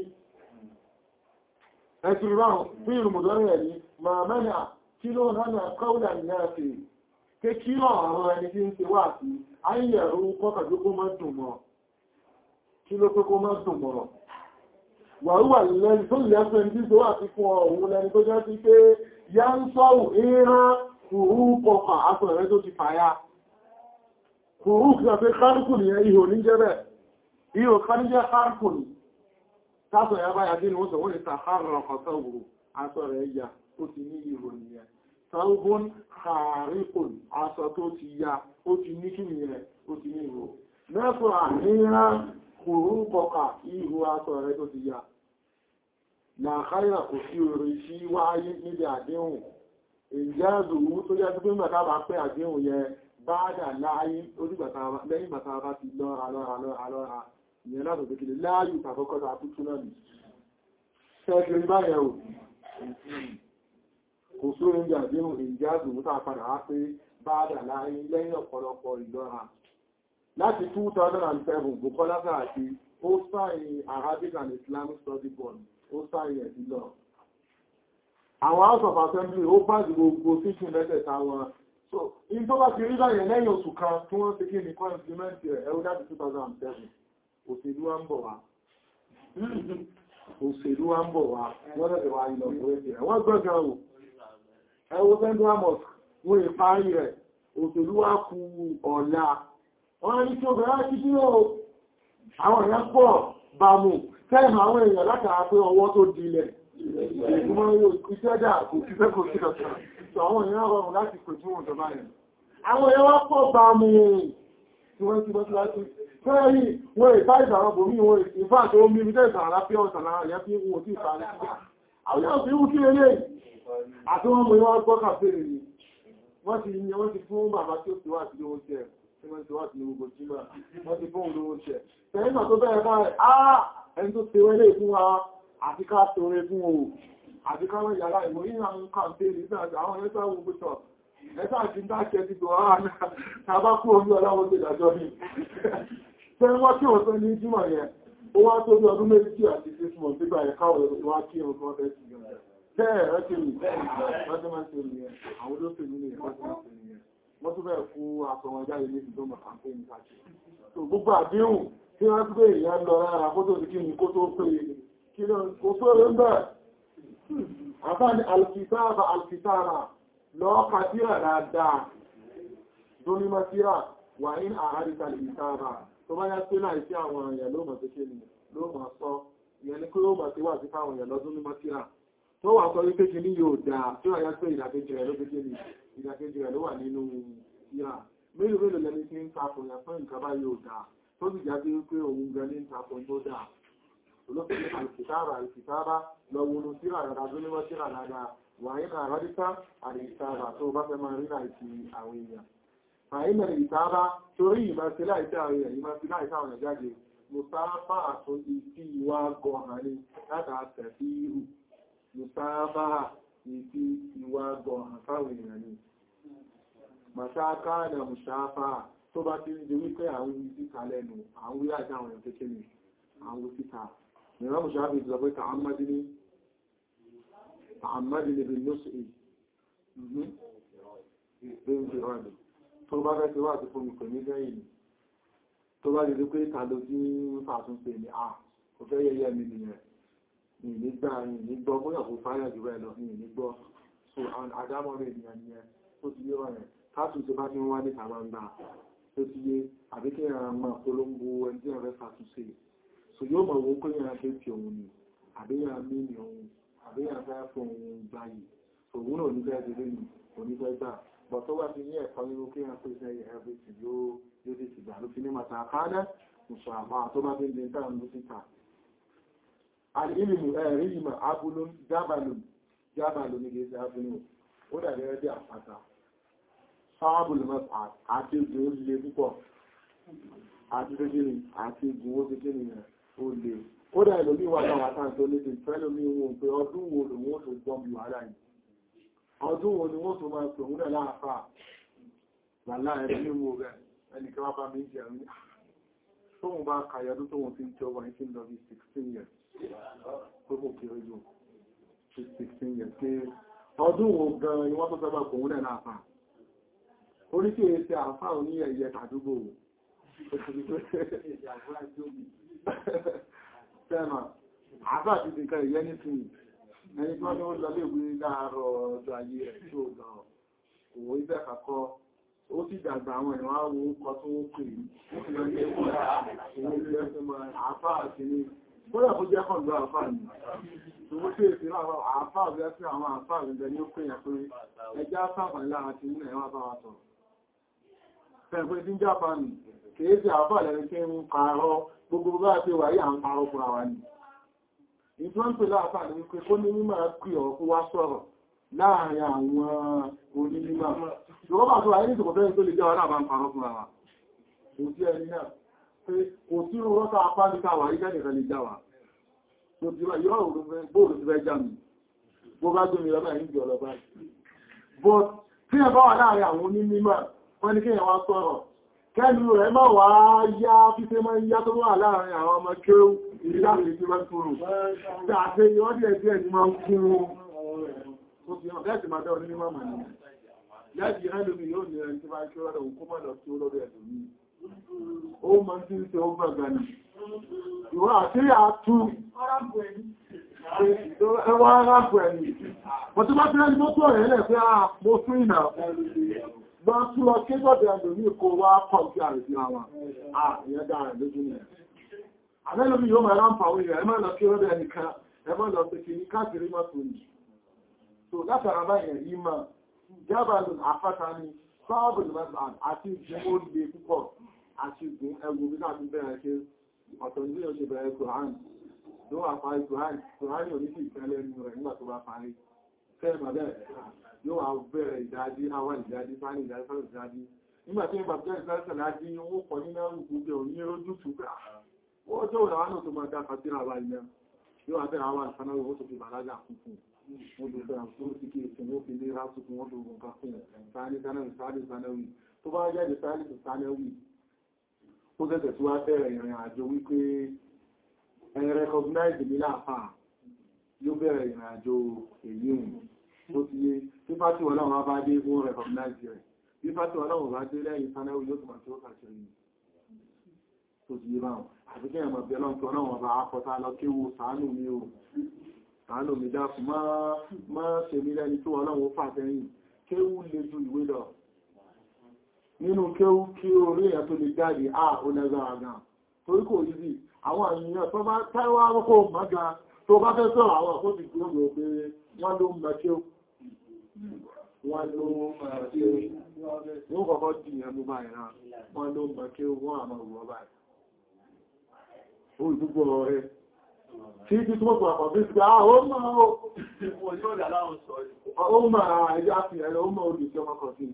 ẹ̀sùn ráhùn fún ìrùmùdọ́rìn ẹ̀yìn ma mẹ́nà kí ló hánà kọ́ùlà náà fi ké kí lọ àwọn ẹni tí ń ṣe wà sí ayẹ̀rú kọ́kàjú kó má dùn mọ́ kí ló pé kó má dùn mọ́ wàrúwà lẹ́ni tó lẹ́fẹ́ ní tó wà sí fún ọ̀hún lẹ́ni tó jẹ́ sí pé yá ń sọ́rù ìran kùrú kọfà aṣọ rẹ̀ tó ti fàyà kùrú kí a pé kárùkù nìyẹn ihò ní jẹ́ bẹ́ẹ̀ ihò káníjẹ́ kárùkù ní tásọ̀ ya báyà dínú ó sọ wọ́n ni tàhárọ̀ ọkọ̀ sọ́wọ́ aṣọ rẹ̀ yà ó ti ní ihò nìyẹn sọ́gbọ́n kàríkùn aṣọ tó ti ya ó ti ní kí nìyẹn ó ti ní ihò mẹ́fọ́ àníyàn kùrú kọkà ihò aṣọ rẹ̀ tó ti ya na káyà kò sí orí sí wáyé níbi àdéhùn ìjẹ́zùwú tó jẹ́ pé mẹ́ta bá pẹ́ àdéhùn yẹn bá dà láyé lẹ́yìn bàtà bá ti lọ́ra lọ́ra lọ́ra lọ́ra ìyẹn látò tó kìlẹ̀ láàyù tàbọ́kọ́ta àtútù náà nì ṣẹ́kìrí báyẹ̀ ò kò sórí ní àdéhùn ìjẹ́zùwú tàà padà wá pé bá dà láyé lẹ́yìn ọ̀pọ̀lọpọ̀ ìlọ́ra láti 2007 Bukola Saraki ó sáyìn Arabic and Islamic Study Board ó sáyẹ̀ sí lọ. Àwọn House of Assembly ó bá jù gbogbo síkì mẹ́tẹ̀ẹ̀ta wọn. So, in tó bá ti rí báyẹ̀ lẹ́yìn oṣù kan tí wọ́n ti kí ní kọ́ implement ẹ̀ ẹ̀rọ láti 2007, òṣèlú wa ń bọ̀ wá. Òṣèlú wa ń bọ̀ wá, wọ́n lẹ́tẹ̀ wá ilọ̀ òwúrẹ́ ẹ̀. Wọ́n gbọ́gán wò, ẹwọ́ Central Mosque, wọ́n ìparí rẹ̀, òṣèlú wa kú ọ̀la. Wọ́n ní kí obìnrin á kí sí àwọn èèyàn pọ̀ bàmù tẹ́ẹ̀mù àwọn èèyàn látara pé ọwọ́ tó dilẹ̀ ìgbìmọ̀ ìṣẹ́jà kò sí fẹ́ kò sí ọ̀sán tó àwọn èèyàn rọrùn láti pè tí wọ́n jọba yẹn àwọn èèyàn wá pọ̀ bàmù tí wọ́n ti bọ́sí láti fẹ́ẹ̀rí wọ́n ìfá ìsàwọn bòmí wọn ìfá tó mí ní tẹ́ẹ̀sà aláfíà ọ̀sán lára ìyá fi wọ́n tí ìfà ní àwọn èèyàn fi wú sí eré àti wọ́n mú ìwọ́n gbọ́ kàfẹ́rẹ̀ ni wọ́n ti yẹ wọ́n ti fún bàbá tí ó ti wà sí owó tẹ̀ tí wọ́n ti wà sí gbogbo jímọ̀ wọ́n ti fún olówó tẹ̀ tẹ̀yìn tó bẹ̀rẹ̀ báyìí ah ẹni tó tewẹ́ lè fún wa àti ká tọrẹ fún o àti ká wọ́n yàrá ìmọ̀ yíò àwọn kàmpéèrè nígbà àwọn ẹ̀ẹ́sà wo gbọ́tọ̀ ẹ̀ẹ́sà àti dákẹ́ ti gbọ́ ara náà bá kú orí ọláwọ́ tó dájọ́ ní tẹ́ wọ́n tí wọ́n tó ní jímọ̀ yẹn ó wá tó bí ọdún méjì àti six months nígbà ẹ̀ká ọ̀rọ̀ wá kí ọdún wọn fẹ́ sí bẹ́ẹ̀ rẹ́kì rí wọ́n tó máa ń ṣe nìyẹn àwọn olóṣèlú ní ẹ̀kọ́ tó máa ń ṣe nìyẹn wọ́n tó bẹ̀rẹ̀ fún aṣọ wọn jáde ní ìdómọ̀ kàmpéèrè káàkiri gbogbo àdéhùn tí wọ́n tó bèèrè yá lọ rárá kó tó kí ní kó tó pé kí lọ kó tó rẹ̀ ń bẹ̀. àbá ní alkitaba alkitaba lọ kàtíra dáadáa dóní masíra wà ní àháríta alkitaba tó bá yá pé láì sí àwọn èèyàn ló mọ̀ tó ṣe ní ló mọ̀ sọ ìyẹn ni kí ló mọ̀ sí wà sí fáwọn èèyàn lọ́dún ní masíra tó wà sọ wípé kí ní yóò dáa tí wà yá pé ìdàkejì rẹ̀ ló fi ní ìdàkejì rẹ̀ ló wà nínú síra mélòó mélòó lẹni tí ń tapò yà fún nǹkan báyìí ò dáa tó sì jáde wípé òun gan ní ń tapò tó dáa olókèlè alìkìtàbà alìkìtàbà lọ wọnú síra dáadáa tó níwọ́ síra dáadáa wà ní àrádíká alìkìtàbà tó bá fẹ́ máa rí láìsí àwọn èèyàn àìmọ̀ ìtàbà torí ìmọ̀ sí láìsí àwọn èèyàn ìmọ̀ sí láìsí àwọn èèyàn jáde musafa àtúndì sí ìwà gọ̀hàn ní látàtẹ̀ sí ihù musafa ìfi ìwà gọ̀hàn fáwọn èèyàn ní màṣáká na musafa tó bá ti ń di wípé àwọn ìsíta lẹ́nu àwọn wíyà àti àwọn èèyàn kékeré àwọn ìsíta mìíràn musafa ìsọ pé tààmàdì ní tààmàdì ní bí lóṣèlú tó bá fẹ́ tí wà tí fún mi pè ní lẹ́yìn tó bá lè rí pé ta ló tí ń fàtúnṣe ní à kò fẹ́ yẹyẹ mi nìyẹn ní nígbà yìí ní gbọ́ bóyá kò fáyà jù bẹ́ẹ̀ lọ ní ní gbọ́ so àdámọ́ rẹ̀ ènìyàn nìyẹn tó ti yé wọ̀nyẹn káàtùn tó bá ti ń wá ní tàbáńgbà tó ti yé àbí kí ẹran mọ̀ polongo ẹni tí wọ́n fẹ́ fàtúnṣe so yóò mọ̀ wọ́n pé yẹn fẹ́ fi òun ni àbí yẹn mí ni òun àbí yẹn fẹ́ fún òun gbà yìí òun náà ní fẹ́ délé ni òní fẹ́ gbà bọ̀ tó wá ti ní ẹ̀kọ́ nínú kí wọ́n pèsè everything yóò yóò ti ti gbà ló fi ní màtà àkádẹ́ ìṣàmà tó bá fi ń dín táwọn ló síta alìlìmù ẹ̀rí ìmọ̀ abúlún jábàlùn jábàlùn ní gẹ̀ẹ́sì abúlún ó dàbí ẹbí àpáta sáàbùlù mọ́ta àti ìgbìn ó lè púpọ̀ àti kékeré àti ìgbìn ó kékeré rẹ̀ ó lè ó dà ìlòmí wà náà wátà tó lè ti fẹ́ lómi wọn pé ọdún wo lòun ó tó gbọ́n bí wàhálà yìí ọdún wo ni wọ́n tó máa pè wúrẹ̀ láàfà wàhálà ẹ̀rọ ní mo rẹ̀ ẹnìkan wá bá mi jẹ́ rí tóun bá kàyọdún tóun fi ń jọ wà ní tí ń lọ bí 16 years tó kò kéré jù 16 years pé ọdún wo gan ni wọ́n tó fẹ́ bá pè wúrẹ̀ láàfà oríkè ẹsẹ̀ àfà òní ẹ̀yẹ tàdúgbò Fẹ́mà, àfà ti ti kan ìyẹ́ nísìnyí ẹni tí wọ́n ní ó lọ lè wí láàárọ̀ ọjọ́ ayé rẹ̀ tí ó lọ òwò ibẹ̀ kàkọ́ ó sì dàgbà àwọn ìwọ̀n àwọn orúkọ tó ó pè ní àfáà sí ní bóyá kó jẹ́ kọ̀lọ́ àfáà ní owó tí èsì àfáà rẹ̀ sí àwọn àfáà rẹ̀ ní ó pè yà pé ẹjá sáàpàá lára ti ní ẹ̀wọ̀n bá wa sọ fẹ́ẹ̀fẹ́ tí ń jápa nì kìí sí àfáà lẹ́ni tí ń parọ́ gbogbo bá ti wà yí à ń parọ́ fúnra wa ni ìfọ́npẹ̀ láàfáà ní wípé kó ní mímọ̀ pí ọ̀kú wá sọ̀rọ̀ láàrin àwọn onímọ̀. Ìwọ́n bá tó wà ní ìtòkò fẹ́ tó lè jẹ́ wà láàbá ń parọ́ fún ara. Kò sí ẹni náà pé kò sí rọ́ta apá ní káwà rí jẹ́ nìkan lè jáwà. Tó ti wá yọ́ òun fẹ́ bóòlù ti fẹ́ já mi. Bó bá gbé mi lọ báyìí ń jọ lọ báyìí. But tí ẹ bá wà láàrin àwọn onímọ̀ wọ́n ní kí ẹ wá sọ̀rọ̀. Kẹ́lu rẹ̀ máa wá yá fífẹ́ máa ń yá tó wà láàrin àwọn ọmọ kéwú ìdáàbì tí wọ́n túnrù. Dáadé yọ́ díẹ̀ díẹ̀ ni máa ń kún ó fi hàn láti máa dá orí mímọ̀ mọ̀ ní. Láti ẹlòmí yóò ní ẹni tí máa kí ọ́rọ̀ òun kó mọ̀ lọ sí olórí ẹ̀dùn ní. Ó mọ̀ tí ń ṣe ó gbàgbà ní. Ìwọ́n àti àtú ẹwà arábù ẹni. Mọ̀ tí bá tí lẹ́ni mọ́tò rẹ̀ lẹ̀ pé a mo fún ìnà gbọ́ tún lọ kí gbọ́dọ̀ ẹlòmí kó wá pọ̀ sí àrẹ̀sí àwọn. À ìyẹn dára lójú ni. Àbẹ́lòmí yóò máa ráǹfà orí rẹ̀ ẹ má lọ kí ó rẹ̀ nìkan ẹ má lọ sí kí ní káàkiri mọ́tò yìí so látara báyẹ̀ yìí máa jábàlùn àpáta ní sọ́ọ̀bùn mẹ́sàn àti ìgbìn ó lè púpọ̀ àti ìgbìn ẹgbùn bí láti bẹ̀rẹ̀ ṣe ọ̀tọ̀ ní oṣù bẹ̀rẹ̀ kòrán ló wà parí kòrán kòrán yóò ní sí ìfẹ́lẹ̀ nínú rẹ̀ nígbà tó bá parí fẹ́ẹ̀mà bẹ́ẹ̀ yóò wà bẹ̀rẹ̀ ìdájí àwọn ìdájí sáni ìdájí sáni ìdájí nígbà tí ìgbà bẹ̀rẹ̀ sáni ìdájí owó pọ̀ nínú àrùkú bẹ̀ òní rójú tù pé ó jẹ́ òun àwọn tó máa dá kàtírà wà ilẹ̀ yóò wà bẹ̀rẹ̀ àwọn àṣánà owó tó fi bàlágà kúkú olùfẹ́ àkúrò tí kìí tí wọ́n fi lé rásùkún wọ́n lóògùn ká fún sáàní sánáwì sáàní sánáwì tó bá jáde sáàní sánáwì ó gẹ́gẹ̀ tó wá bẹ̀rẹ̀ ìrìn àjò wípé ẹ̀yìn recognize ní láàfà yóò bẹ̀rẹ̀ ìrìn àjò èyí hùn tó ti yé tí fásitì wọn náà bá dé wọ́n recognize rẹ̀ bí fásitì wọn náà bá dé lẹ́yìn sánáwì yóò tún àti ó kàṣẹ́yìn tó ti yé báwọn àti kí ẹ̀mọ̀ bí ọlọ́run náà wọn bá akọta lọ kéwò sàánù mi o àánú mi dákù máa ṣe mi lẹ́ni tó ọlọ́run fà sẹ́yìn kéwú lè ju ìwé lọ nínú kéwú kí orí èyàn tó lè jáde à ó lẹ́gbàra gan torí kò yí bí àwọn àyíyàn tó bá táíwá rọ́kọ́ mọ́gá tó bá fẹ́ sọ̀rọ̀ àwọn àkóso tí ó rò pé wọ́n ló mọ̀ kéwú wọ́n ló máa ṣe wọ́n kọ̀kọ́ dì yẹn mú báyìí náà wọ́n ló máa kí wọ́n àmà wọ́ báyìí ó ìdúgbò rẹ̀ tí tí tí wọ́n kọ̀ àpọ̀ bí i ó máa ó máa ẹjá fi ẹ̀rọ ó máa olùsí ọmọ kan sí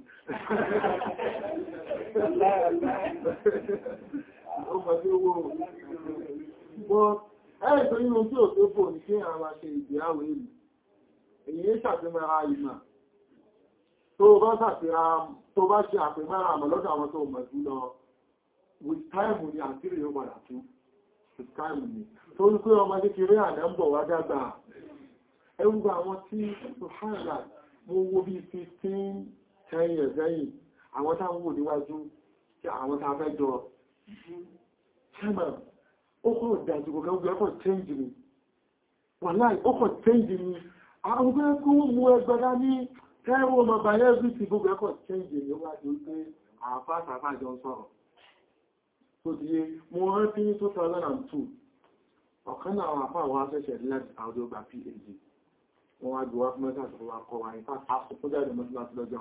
ó máa tí owó bọ́ ẹ̀rẹ́ tó nínú tí ò tó bò ní kí àwọn ṣe ìgbéyàwó èlú èyí ṣàfihàn ara ìmọ̀ tó bá ṣàfihàn tó bá ṣe àpẹmọ́ra àmọ́ lọ́dọ̀ àwọn tó mọ̀ jù lọ with time ni àtírí yóò padà tú with time ni tó ń pé ọmọ kékeré àná ń bọ̀ wá dàgbà ẹgbùgbà àwọn tí ṣùhánà mo wo bí 15 10 years lẹ́yìn àwọn táwọn wò níwájú tí àwọn tá fẹ́ jọ ṣẹ́mà ó kọ́ ìdájú gbogbo ẹgbẹ́ ọkọ̀ change ni wàláì ó kọ̀ change ni àwọn ọgbẹ́ kó mú ẹgbẹ́dá ní ẹwọ́ ọmọ bàyẹ́ bí ti gbogbo ẹkọ̀ change ni ó wá di wípé àfáàfáà jọ sọ̀rọ̀ tó di yé mo rántí ní 2002 ọ̀kan náà àwọn àfáà wọ́n ṣẹ̀ṣẹ̀ láti àwọn ọgbà phd wọ́n wá gbọ́ fún mẹ́ta tó wá kọ́ wa nípa àkókò jáde mọ́ láti lọ́jọ́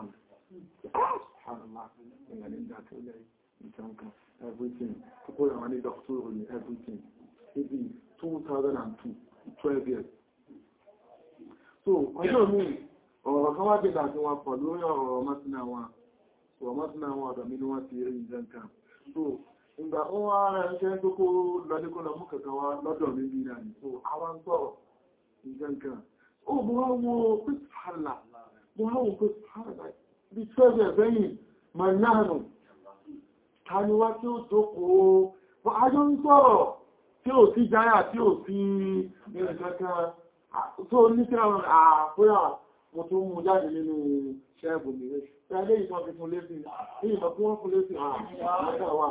everything kókó àwọn ní doctor ní everything maybe 2002 12 years so ọjọ́ mi ọ̀rọ̀ kan wá dìgbà tí wọ́n pọ̀ lórí ọ̀rọ̀ mọ́sílẹ̀ wọn ọ̀rọ̀ mọ́sílẹ̀ wọn ọ̀dọ̀ mi ni wọ́n ti rí ìjẹ́ nǹkan so ìgbà ó wá rẹ̀ ṣẹ́ tó kó lọ́díkó lọ mú kẹ̀kẹ́ wá lọ́dọ̀ mi bí náà so àwọn ń sọ̀rọ̀ ìjẹ́ nǹkan ó mú wá wo pípàlà mú wá wo pípàlà bí twelve ẹ̀fẹ́yìn manánù taniwá tí ó jókòó ajọ́ ń sọ̀rọ̀ tí ò sí jáyà tí ò sí ìrìnkẹ́kẹ́ tó ní kí àwọn àpúrà mo tó mú jáde nínú ṣẹ́ẹ̀bù mi rẹ̀ tẹ́lẹ̀ ìtọ́ fi fún lésì ní ìmọ̀ tí wọ́n fún lésì àwọ̀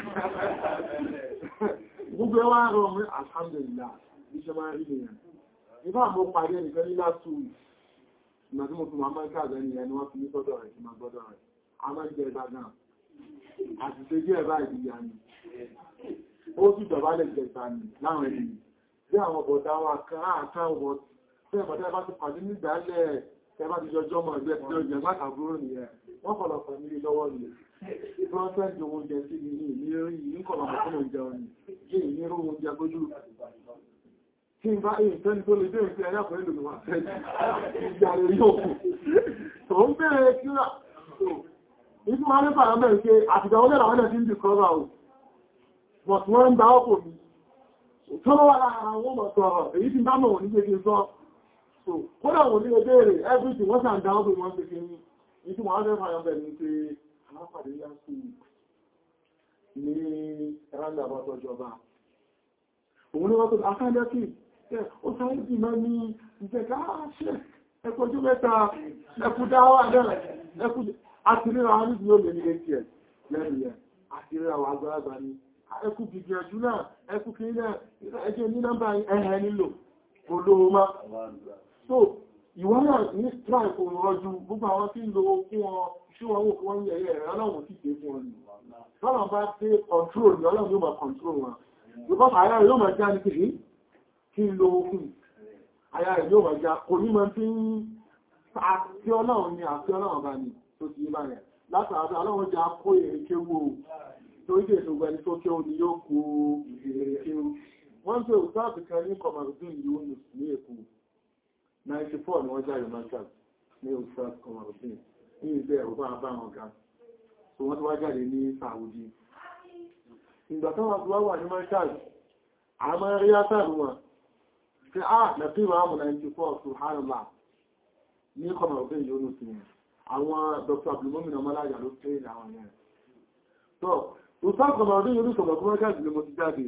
gbogbo ẹwà rọ̀ mí alhamdulillah bí ṣe máa rí nìyàn ìbá mo pàdé nìkan ní last two weeks ìgbà tí mo fi máa ká àgbẹ̀ nìyẹn ni wọ́n fi ní sọ́dọ̀ rẹ̀ tí máa gbọ́dọ̀ rẹ̀ a máa ń jẹ ìgbà náà àti ṣe jẹ́ ẹ̀bá ìdíyà ni ó sì dọ̀bálẹ̀ jẹta ni láwọn ènìyàn bí àwọn bọ̀dá wa kan àtà ọ̀bọ̀ tí ẹ̀bọ̀dá bá ti pàdé nígbàálẹ̀ ẹbá ti jọjọ́ mọ̀ ẹgbẹ́ tí ó jẹ látàbúrò nìyẹn wọ́n kọ̀lọ̀pọ̀ nílé lọ́wọ́ ni prọ́sẹ̀ntì oúnjẹ sí ni ní ìlérí ìkọ̀lọ̀pọ̀ fún oúnjẹ òní kí ìnírò oúnjẹ gójú tí ń bá èyí tẹ́ni tó lè dé ìfẹ́ ẹ̀yàpọ̀ ìlú ni wọ́n fẹ́ ìjà rẹ̀ yóò kù tó ń bẹ̀rẹ̀ kíra ìfún wa nípa àwọn mẹ́rin pé àtìgbà wọlé àwọn ẹ̀dẹ̀ tí ń dìkọ́rọ̀ ọ̀ but wọ́n ń bá ọkọ̀ mi tó lọ́wọ́ lára àwọn ọmọ sọ̀rọ̀ èyí tí bá mọ̀ wọ́n ní gbégé sọ so kódà wọ́n ní ẹgbẹ́rẹ̀ everything wọ́n sàn dáwọ́ bí wọ́n pèsè ní ìtí wọ́n fẹ́ fàyọ̀ bẹ̀rẹ̀ ní pé alápàdé yá sí ní ẹ̀rọ̀dà bá tọ́jọba òun ní wọ́n tó akájẹ́kì ó sáré bí mọ́ ní ìjẹ̀ká ṣe ẹkọjú mẹ́ta ẹkù dáwà náà ẹkù àtìríra wọn níbi yóò lè ní atm lẹ́nu yẹn àtìríra wọn agbára ní ẹkù gbìyànjú náà ẹkù kìí náà ẹjẹ́ ní nọ́mbà ẹ̀hẹ́ nílò olówó má so ìwọ́n náà ní strike òun rọjú gbogbo àwọn tí ń lo fún wọn ṣí wọn wò fún wọn yẹ̀yẹ̀ rẹ̀ ọlọ́run sì dé fún wọn lọ́nà bá dé control ní ọlọ́run yóò máa control wọn because àyà rẹ̀ yóò máa já ní kìí kí ń lo fún àyà rẹ̀ yóò máa já kò ní máa fi ń àti ọlọ́run ni àti ọlọ́run bá ní tó ti bá rẹ̀ látàrí ọlọ́run já kó èrè kéwò tó ìdè ìṣògbà ẹni tó kéwò ni yóò kó èrè kéwò wọ́n tó ìsáàbì kan ní kọmọrùdín yóò ní èkó 94 ni wọ́n jáde marshal ní ìsáàbì kọmọrùdín ní ilé ẹ̀rọ bá bá wọn ga so wọ́n tó wá jáde ní Saudi ìgbà tó wọ́n tó wá wà ní marshal àmọ́ rí átàrí wọn tí a nàbí wọn mú 94 subhanallah ní kọmọrùdín yóò ní àwọn Dr. abdulmomin ọmọlájà ló tẹ́ àwọn yẹn so ìsáàbì kọmọrùdín yóò ní sọ̀rọ̀ fún marshal ni mo ti jáde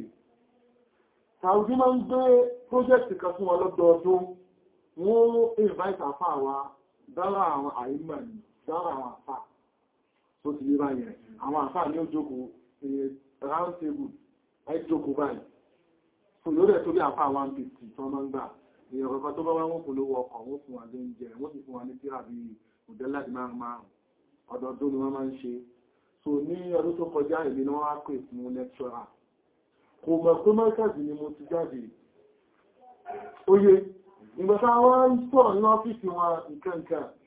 Saudi máa ń gbé pọ́jẹ́kì kan fún ọlọ́dọọdún wọ́n invite àfá wa dára àwọn àìmọ̀ ní dára àwọn àfá tó ti lé báyẹ̀ àwọn àfá ní ó jókòó round table ẹjọ́kòó báyìí so yóò rẹ̀ tó bí àfá 150 tó máa ń gbà èèyàn kankan tó bá wá wọ́n kò lówó ọkọ̀ wọ́n fún wa lóúnjẹ wọ́n sì fún wa ní tíra bí òdẹ́láàdì márùn márùn ọdọọdún ni wọ́n máa ń ṣe so ní ọdún tó kọjá èmi ni wọ́n wá pè fún lecturer kò mọ̀ pé mọ́kàzì ni mo ti jáde oye ìgbàta wọ́n ń sọ̀rọ̀ ní ọ́fíìsì wọn nǹkankan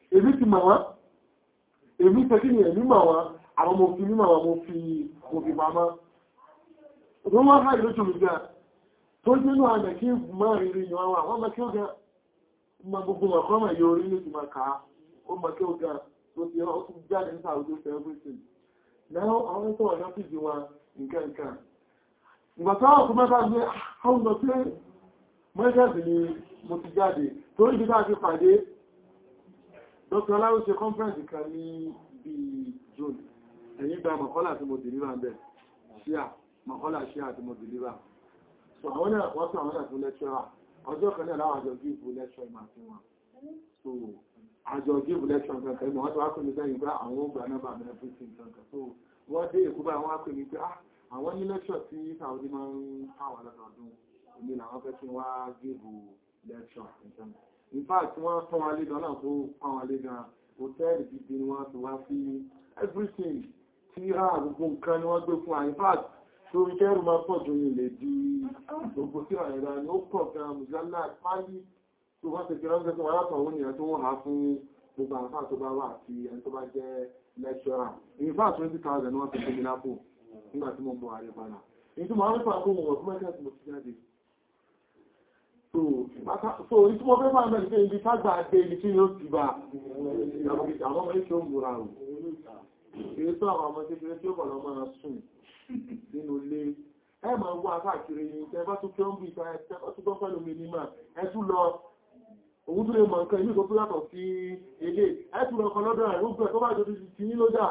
èmi ti mọ̀ wọ́n èmi tẹ́kí ni èmi mọ̀ wọ́n àwọn mo fi mímọ̀ wọn mo fi mo fi pamọ́ wọ́n wá háì lójú mi gan tó nínú àmì kí mọ́ rírí ni wọ́n wà wọ́n mọ́ kí ó gan mọ́ gbogbo ọ̀kọ́ mọ̀ yóò rí ní ti máa kàá ó mọ́ kí ó gan tó ti ó tún jáde ní sàúdó for everything now àwọn tó wà lọ́fíìsì wọn nǹkan nǹkan ìgbà táwọn kò mẹ́ta gbé àwọn ọmọ pé mọ́jáde ni mo ti jáde torí ibi táà ti pàdé dr aláwọ̀ ṣe conference kan ní bíi June ẹ̀yìn gba mọ̀kọ́lá tí mo deliver ń bẹ̀ ṣíà mọ̀kọ́lá ṣíà tí mo deliver so àwọn náà wọ́n tún àwọn náà tún lecturer ọjọ́ kan náà láwọn àjọ give lecture ìmọ̀ àti wọn so àjọ give lecture kankan ìmọ̀ wọ́n tó wá pè mí sẹ́yìn pé àwọn ó gba nọ́mbà mi everything kankan so wọ́n dé èkó bá wọn á pè mí pé ah àwọn ní lecture tí Saudi máa ń pàwọn lọ́dọọdún èmi làwọn fẹ́ kí wọ́n á give lecture kankan in fact wọ́n fún wa lé gan náà tó pàwọn lé gan hòtẹ́ẹ̀lì gidi ni wọ́n ti wá sí everything tí a gbogbo nǹkan ni wọ́n gbé fún àyín fàt tó rí kẹ́rù máa pọ̀ jù ní ilẹ̀ di gbogbo sí àyẹ̀dá ni ó pọ̀ gan mùsùlùmí pálí tó wọ́n ti fi ránṣẹ́ tó wọ́n látọ̀ òun nìyẹn tó wọ́n há fún gbogbo àǹfà tó bá wà àti ẹni tó bá jẹ́ lecturer in fact twenty thousand ni wọ́n fi tóbi lápò nígbà tí mo ń bọ̀ àrẹ padà èyí tó máa ń fà kó wọn fún mẹ́kẹ́ tí mo ti jáde so ìtí mo fẹ́ máa mẹ́rin pé ibi tágbà dé ibi tí yóò ti bá àwọn ọmọ ìṣẹ́ òmùra rò èyí tó àwọn ọmọ kékeré tí ó bọ̀ lọ máa sùn nínú ilé ẹ máa wá káàkiri ní ẹ bá tún kí ó ń bí ìta ẹ tún gbọ́ pẹ̀lú mi nímà ẹ tún lọ òun tún lè mọ̀ nǹkan ìlú tó yàtọ̀ sí ilé ẹ tún lọ kan lọ́dọ̀ rẹ̀ ó gbẹ̀ tó bá jọ ti ní lójà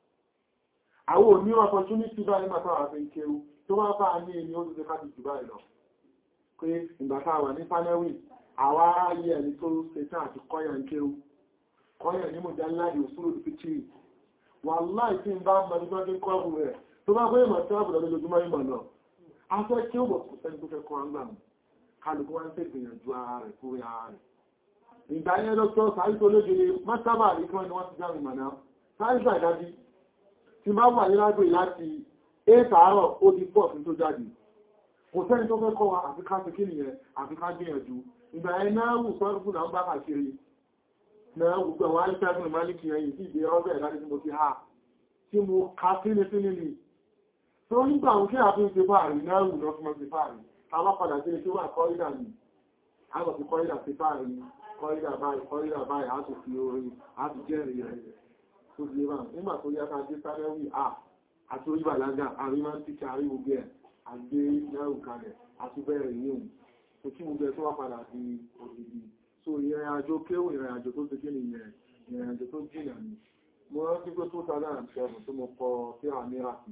àwọn òní opportunity bá ní màtà àfẹ́ ìkéwu tó wá bá ní ẹni ó ti ká ti jù báyìí lọ pé ìgbàta wà ní panelwi àwa ayé ẹni tó ṣe tán àti kọ́yà ń kéwu kọ́yà ní mọ̀já láàrin òṣùrù fíkì wàláì tí ń bá mọ̀lúgbọ́n kọ́rù rẹ̀ tó bá gbé ìmọ̀ tí wọ́n bùrọ̀ lójúmọ́ ìmọ̀ náà a fẹ́ kí ó bọ̀ kò sẹ́ni tó fẹ́ kọ́ ọ́ngbà mú kálukú wá ń fẹ́ gbìyànjú ara rẹ̀ fúrí ara rẹ̀ ìgbà yẹn lọ́tọ́ sáré tó lóde mọ́sábà rí fún ẹni wọ́n ti já ìmọ̀ náà sáré sàdájí tí bá wà nílágbè láti 8 àárọ̀ ó di pọ̀ sí tó jáde kò sẹ́ni tó fẹ́ kọ́ wa àfi ká ti kí nìyẹn àfi ká gbìyànjú ìgbà yẹn náà wù sọ́rùkù náà bá kàkiri náà gbogbo àwọn alẹ́sẹ́gun ìmáàlìkì ẹ̀yìn sí ìdí ọbẹ̀ láti mo ti ha tí mo ká sínú sínú ni tó nígbà òun kí àfi ń ṣe fáàrí náà wù lọ fún ọ sí fáàrí káwá padà sí ilé tí wà kọ́rídà ni a lọ sí kọ́rídà sí fáàrí kọ́rídà báyìí kọ́rídà báyìí á tún fi orin á tún jẹ́rìí rẹ̀ tó di ẹbà nígbà tó yá ká dé sárẹ́wì à àti orí bàlágà àrí máa ń tíkà àrí gbogbo ẹ̀ àgbé náà kalẹ̀ àti bẹ̀rẹ̀ yíò tó kí gbogbo ẹ̀ tó wá padà sí òdìdí so ìrìn àjò kéwò ìrìn àjò tó tẹ́kẹ́ ní ìyẹn ìrìn àjò tó jìnà ní mo rántí pé tó tàbí àṣẹ́bù tó mo kọ sí àmìrà sí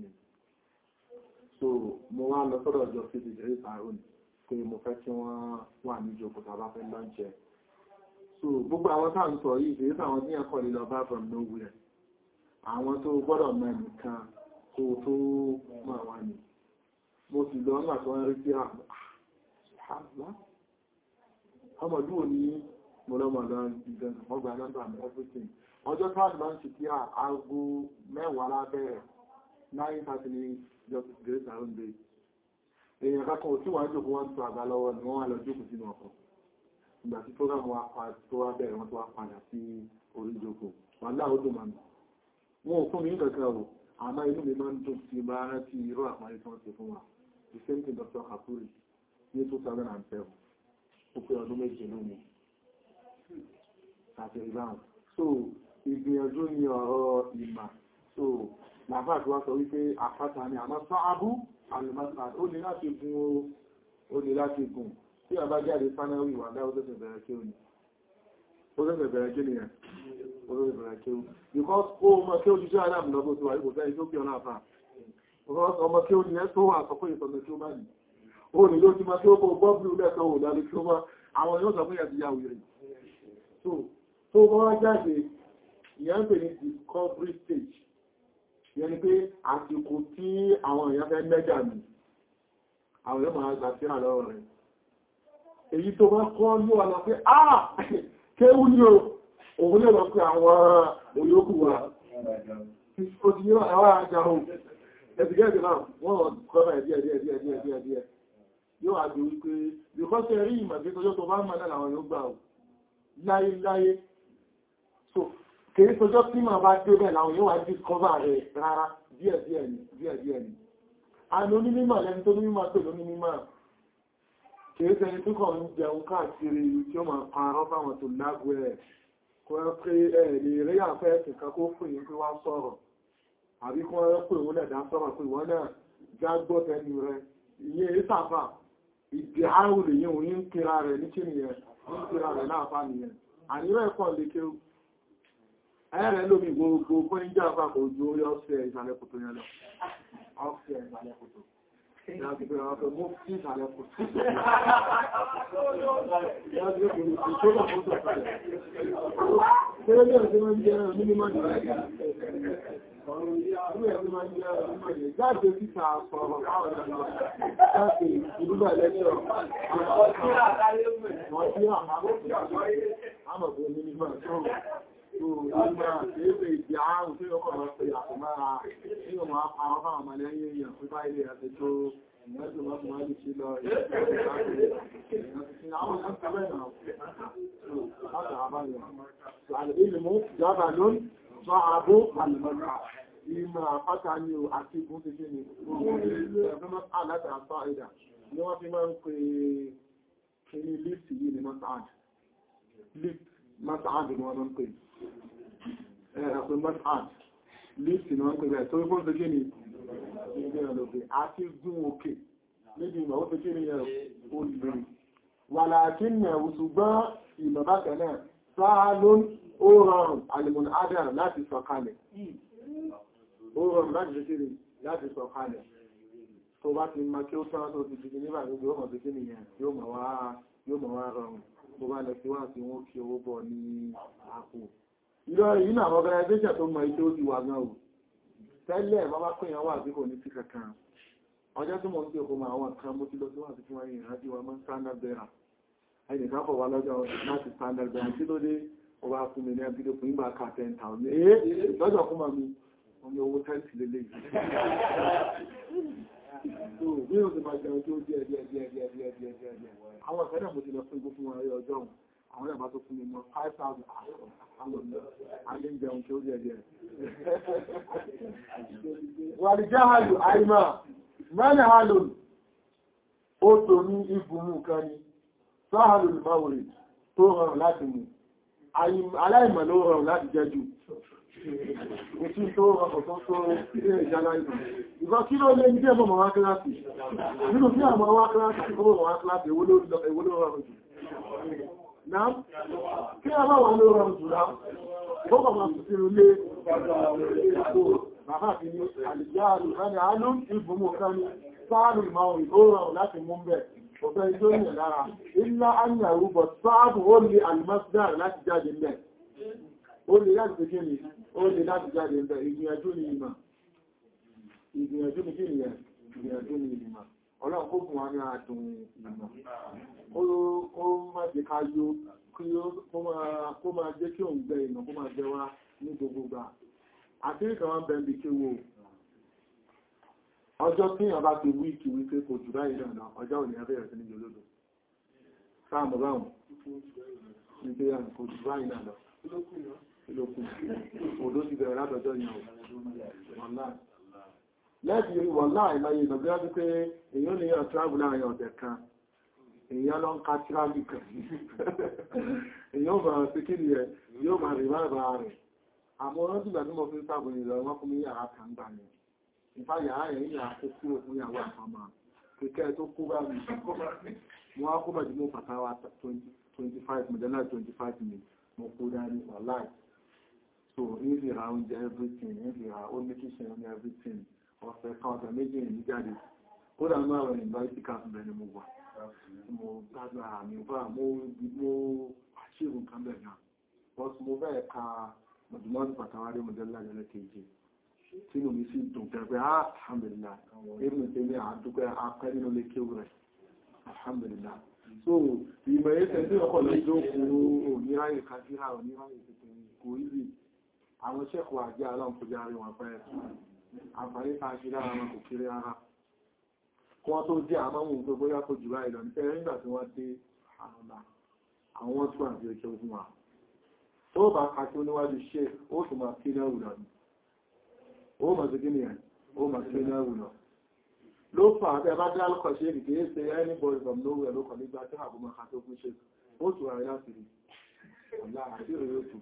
so mo wá lọ sọ́dọ̀ ọjọ́ sí ìjẹ́ ìsàrún pé mo fẹ́ kí wọ́n wà ní ìjókòó tàbá fẹ́ lọ́njẹ́ so gbogbo àwọn táà ń sọ yìí kìí sáwọn tí ẹ̀kọ́ lè lọ bá from nowhere àwọn tó gbọ́dọ̀ mọ̀ nìkan kó tó mọ̀ wá ní mo sì lọ nígbà tó wọ́n rí sí àmà ọmọdún òní mọ́lọ́mọ̀lọ́ ìgbẹ̀n ọgbà nọ́mbà mi everything ọjọ́ káàdì máa ń ṣe kí aago mẹ́wàá lábẹ́rẹ̀ 9:30 ní justice grace around day èèyàn kankan ò tí wọ́n jòkó wọ́n tó àgbà lọ́wọ́ ni wọ́n wá lọ jókòó sínú ọkọ̀ ìgbà tí program wa tó wá bẹ̀rẹ̀ wọ́n tó wá padà sí orí ìjókòó wà láàó dùn màmí wọn ò fún mi nǹkan kan o àmọ́ inú mi máa ń dùn tí bá rántí irú àpárí tí wọ́n ti fún wa the same thing Dr. Kapuri ní 2007 ó pé ọdún méje lónìí àti ìbáhùn so ìgbìyànjú ni ọ̀rọ̀ ìmà so làbá àti wá sọ wípé àpáta ni àmọ́ sáábú alùmọ́sán ó ní láti gun ó ní láti gùn tí a bá jáde fánáwì wà dá ó tẹ́sẹ̀ bẹ̀rẹ̀ kí ó ní ó tẹ́sẹ̀ bẹ̀rẹ̀ kí nìyẹn ó tẹ́sẹ̀ bẹ̀rẹ̀ kí ó because ó mọ̀ kí ó jíjẹ́ aláàmù lọ́gbọ́ tó wà ipò tẹ́ ìtókè ọ̀nà àfà ọmọ kí ó ní ẹ́ tó wà sọ pé ìtọ́nà kí ó bá ní ó ní ló ti máa kí ó kó bọ́ọ̀bù lẹ́tọ̀ ò lálẹ́ kí ó máa àwọn yóò sọ pé ẹ̀dì yà wèrè so tó bọ́ wá jáde ìyẹn ń pè ní discovery stage ìyẹn ni pé àsìkò tí àwọn èèyàn fẹ́ mẹ́jà mi àwọn èèyàn máa gbà sí àlọ́ rẹ̀ èyí tó bá kọ́ ní ọ̀nà pé ah kéwú ní o òun lè lọ pé àwọn olókù wa ó ti yíwà ẹwà ajá ohun ẹ̀sìgẹ́ẹ̀dì náà wọ́n kọ́nà ẹ̀díẹ̀ díẹ̀ díẹ̀ díẹ̀ díẹ̀ díẹ̀ yóò àjò wípé bíkọ́sẹ̀ rí ìmọ̀gbé tọjọ́ tó bá mọ̀ náà làwọn yóò gbà ò láyé láyé so kìí sọjọ́ tí màá bá dé bẹ́ẹ̀ làwọn yóò wá discover rẹ̀ rárá díẹ̀ díẹ̀ ni díẹ̀ díẹ̀ ni àni onímọ̀ lẹni tó onímọ̀ tó lónímọ̀ kìí sẹni tó kàn ń jẹun káàkiri tí ó máa parọ́ fáwọn tó lágbó ẹ̀ kó ẹ pé ẹ lè rí àfẹ́ ẹ̀sìnká kó fún yín pé wá sọ̀rọ̀ àbí kó ẹ pé òun lẹ̀dá sọ̀rọ̀ pé wọ́n náà jágbọ́ tẹnu rẹ̀ ìyẹn ìsàfà ìdí àrùn lèyìn òun ń kíra rẹ̀ ní kí nìyẹn ń kíra rẹ̀ láàfà nìyẹn àníwẹ̀ pọ̀ lè kéwù ẹ̀rẹ̀ lómi gbogbo fún ìjọ àpapọ̀ ojú orí ọ́fẹ́ ìsàlẹ̀ kòtò yẹn lọ ọ́fẹ́ ìsàlẹ̀ kòtò ìyàgbẹ̀rẹ̀ ọ̀fẹ́ mú sí ìsàlẹ̀ kòtò Jáde títà sọ̀rọ̀ àwọn ọ̀dọ́ láti ìdúgbà lẹ́jọ́ àwọn ọ̀dọ́ wọ́n tí àwọn ọmọ onímọ̀ sọ́rọ̀ ìgbà kéèfè ìdí àárùn tí ó kọ̀rọ̀ pé àkùnmára tí ó máa parọ́ fáwọn ọmọ lẹ́yìn èèyàn fún bá ilé àti tó ìyẹ́sùn mọ́sùn wáyé sí lọ Ìmọ̀ àpáta ni ò àti ìgún ti ṣe ni, ọgbọ́n àláta àpá ìdà ni wọ́n fi máa ń pè ní lift yìí ni Mas'ad. Lift Mas'ad ni wọ́n máa ń pè ẹ̀rọ̀pẹ̀ mọ́sán lífì náà ń pẹ̀lẹ̀ tó wípọ́n tó kí ni ìgbẹ̀rẹ̀ lókè àti gún òkè níbi ìmọ̀ ó tó kí ni ẹ̀rọ olùgbèrè wà láàkí nà ṣùgbọ́n ìmọ̀ bákan náà sáà ló ó rọrùn alìmọ̀nà adam láti sọ̀kalẹ̀ ó rọrùn láti ṣe kiri láti sọ̀kalẹ̀ tó bá ti ma kí ó tán tó ti fi nígbà gbogbo ọmọ tó kí ni yóò mọ̀ wá rọrùn bó bá lọ sí wá sí wọ́n kí owó bọ̀ ní àpò ìrọ̀ ìrìnà àwọn organization tó mọ̀ ìjọ ti wà náà tẹ́lẹ̀ bàbá pèèyàn wà sí kò ní sí kankan ọjọ́ tí mo ń tí òkú ma àwọn kan mo ti lọ sí wà sí fún ẹ̀yìn ìrántí wa mọ́ standard bearer ẹnìkan fọ̀ wá lọ́jọ́ láti standard bearer tí ló dé ó bá fún mi ní ẹbí fún ìgbà ká 10,000 ee lọ́jọ́ fún mi omi owó tẹ́ǹtì lélẹ̀ bí o ti máa jẹun tí ó díẹ̀ díẹ̀ díẹ̀ díẹ̀ díẹ̀ díẹ̀ díẹ̀ àwọn ìfẹ́dẹ̀ mo ti lọ fún fún ọjọ́ àwọn ẹ̀bá tó fún mi mọ́ 5,000 alẹ́jẹun tí ó jẹ́ jẹ́ wà ní jáhàlù àìmà mẹ́rin hálùn ó tó ní ibùmú kan ní sáhàlù ìmáwòrì tó rọrùn láti mú aláìmọ̀ ló rọrùn láti jẹ́ jù Ìtí tó rọrùn tó tó ilé ìjálá ìlú. Ìgbọ́ kí ló lé ní bí ẹmọ́ wá kíláàsì? Nínú bí àmọ́ wá kíláàsì, ó wọ́n wá kíláàsì, èwo ló rọrùn jù? Náà, kí a máa wà ní ọ̀rọ̀ ìjùlá, ó bàbá sùsìrò lé bàbá fi ní àlìjáàlù ẹni àánú ìbùmù kan ní sáàrù ìmáwò ìgbóòrò láti mú bẹ̀, ọ̀fẹ́ ìjọ ìyẹ̀ lára, ilá ányà rúbọ̀ sáàbù ó lè alìmọ́sídàr láti jáde mẹ́. Ó lè láti kí ni, ó lè láti jáde mẹ́, ìgbìyànjú ni ìmọ̀. Ìgbìyànjú ni kí ni ẹ̀, ìgbìyànjú ni ìmọ̀. Ọlọ́run kó fún wa ní àdùn ìmọ̀. Ó má jẹ́ ká yó kó máa jẹ́ kí òun gbẹ ìmọ̀ kó máa jẹ wá ní gbogbo gbà. Àti ìkà wọn bẹ̀m̀bì kí wo. Ọjọ́ tí ìyàn bá ti wíìkì wípé kò jù báyìí náà ọjọ́ òní ẹgbẹ́ rẹ̀ sí ní jòlódò. Sáàmù báhùn wípé kò jù báyìí náà lọ. Ìlòkù. Òdó ti bẹ̀rẹ̀ látọjọ́ ìyàn lẹ́bí wọ̀n láì máa yìí lọ́gbẹ́ wípé èyàn lè yàn travel láàrin ọ̀dẹ̀ kan èyàn lọ ń ká travel kan èyàn bá sí kí ni ẹ̀ yóò máa rí máa bá rẹ̀ àmọ́ wọ́n tí gbàdúmọ̀ fún sáàbò ìlọ wọ́n fún mi yàrá kan gbà ní ìfá yàrá yẹn yà kó kúrò fún ìyàwó àpamọ́ kẹ́kẹ́ tó kó bá mi wọ́n á kó bá jùmọ̀ fàtàwà 25 mọ̀dẹ́lá 25 mi mo kó dání wàláì so ní ìfìrà oúnjẹ everything ní ìfìrà ó ní kíṣẹ́ ní everything ọ̀sẹ̀ kan ọ̀sẹ̀ méjì ní jáde kódà náà rẹ̀ ìgbà ìsìká bẹ̀ ni mo wà mo gbádùn ara mi bá mo àṣírù nǹkan bẹ̀ náà wọ́n mo fẹ́ ka mọ̀dúnmọ́dún pàtàwárí mọ̀dẹ́lá lẹ́lẹ́ kejì tí mo mi sì dùn pẹ̀pẹ́ alhamdulillah èmi tẹ́ ní àdúgbẹ́ apẹ́ nínú lè kéwù rẹ̀ alhamdulillah so ìmọ̀ ẹ̀sẹ̀ tí ọkọ̀ lọ jó kúrú oníráyè kájíra oníráyè tètè kò ìrì àwọn sẹ́kọ̀ọ́ àjẹ́ aláǹkójá rí wọn pẹ́ àǹfààní ta ṣe lára wọn kò kéré ara kí wọ́n tó jẹ́ àmọ́mù tó bóyá kò jù báyìí lọ ní ẹ̀rẹ́ nígbà tí wọ́n dé àmọ́lá àwọn tó àti ẹ̀kẹ́ fún wa tó bá kàtí oníwájú ṣe ó sì máa kí náà wùlọ ó máa sí gíní ẹ̀ ó máa kí náà wùlọ ló fà á tẹ́ bá dá lọ́kọ̀ ṣe kìí kìí ṣe anybody from nowhere ló kọ̀ nígbà tí àbúmọ̀ ká tó fún ṣe ó tù àrí láti rí ọ̀la àti ìròyìn òtù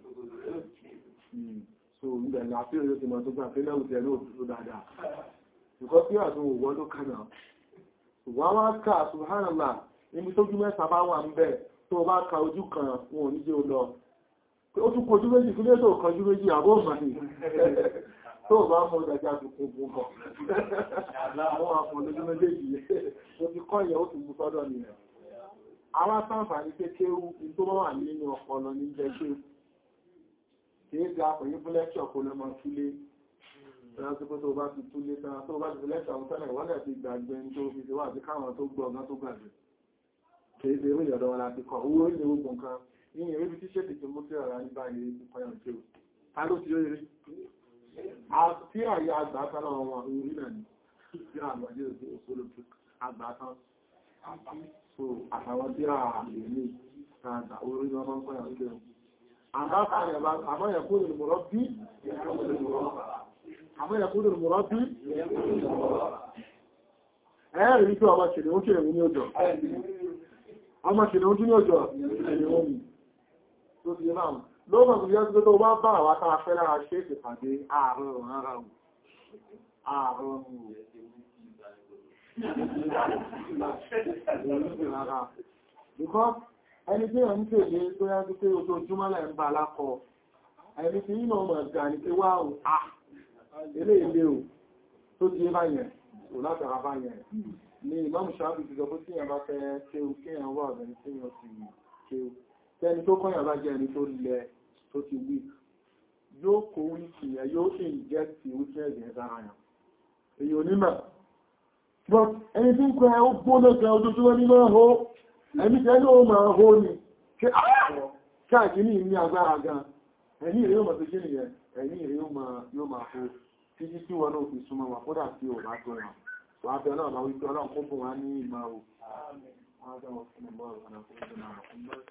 so ìgbẹ̀ ní àti ìròyìn òtù mọ̀ tó gbà pé náà òtù ẹ̀ náà òtù dáadáa ṣùgbọ́n tí àtún òwò ló kànà ṣùgbọ́n wá ká subhanallah níbi tó jú mẹ́ta bá wà ń bẹ̀ tó bá ka ojú kan wọn ò ní jẹ́ ó lọ ó tún kojú méjì kí lé tó kọjú méjì àbó màní tó bá mọ́ ìdájá tó kún fún bọ̀ àwọn àpọ̀ lójú méjèèjì tó ti kọ́ ìyẹ̀ ó ti mú sọ́dọ̀ nìyẹn àwọn sáǹfàní pé kéwú tó bá wà nínú ọpọlọ ní jẹ́ pé kìí ga pẹ̀lú fún lẹ́kṣọ̀ kó lọ́mọ túlé lásìkò tó bá ti túlé tán tó bá ti fi lẹ́kṣọ̀ àwọn tẹ́lẹ̀ wọ́n lẹ̀ ti gbàgbé tó fi ṣe wà sí káwọn tó gbọ́ ọ̀gá tó gbàgbé kìí ṣe ìrìn ọ̀dọ̀ wọn láti kọ̀ owó ilé ogun kan ní ìrírí tí ṣètì tó mú sí ọ̀rá ní báyìí ti kọyàn tí ó ta ló ti ó rí tí àyà àgbàtán náà wọn orí náà ni tí àgbàjé òsì òṣòlò àgbàtán so àtàwọn tí a lè ní àgbà orí náà máa ń kọyàn tí ó àmọ́ yẹ̀kú lè mọ̀rọ̀ bí àmọ́ yẹ̀kú lè mọ̀rọ̀ bí ẹ̀rì ní tí ọmọ ṣèlè ó ṣèlè ní ọjọ́ ọmọ ṣèlè ó tún ní ọjọ́ ṣèlè ó mi tó ti náà lọ́gbọ̀n tó yẹ́ tó bá bá àwọn tàà fẹ́ lára ṣe é pàdé ààrùn ọ̀rọ̀ ara wù ààrùn because ẹni tí wọ́n ń tèlé tó yá tó pé ojoojúmọ́ lẹ́ ń bá alákọ̀ ẹni tí yínà ọmọ ẹ̀gá ní pé wá ò à ilé ilé ò tó ti bá yẹn ò látara bá yẹn ni ìmọ̀mù ṣáàbì ti sọ pé tí yẹn bá fẹ́ kéwú kéèyàn wà ọ̀dọ̀ tí yẹn ti kéwú tẹni tó kọ́yàn bá jẹ́ ẹni tó lẹ tó ti wí yóò kó wíkì ẹ yóò ṣe ìjẹ́ ti wíkì ẹ̀jẹ̀ sára yàn èyí onímọ̀ but ẹni tí ń kọ́ ẹ ó gbóná gan ojoojúmọ́ ní máa hó ẹni tẹ́ ló máa hó ni kí àpọ̀ káàkiri ní agbára gan ẹni ìrẹ́ yóò máa fi kíni yẹn ẹni ìrẹ́ yóò máa hó títí tí wọn náà fi súnmọ́ wọn kódà tí ò bá tó wọn wọ́n á fẹ́ náà máa wípé ọlọ́run kó fún wa ní ìmọ̀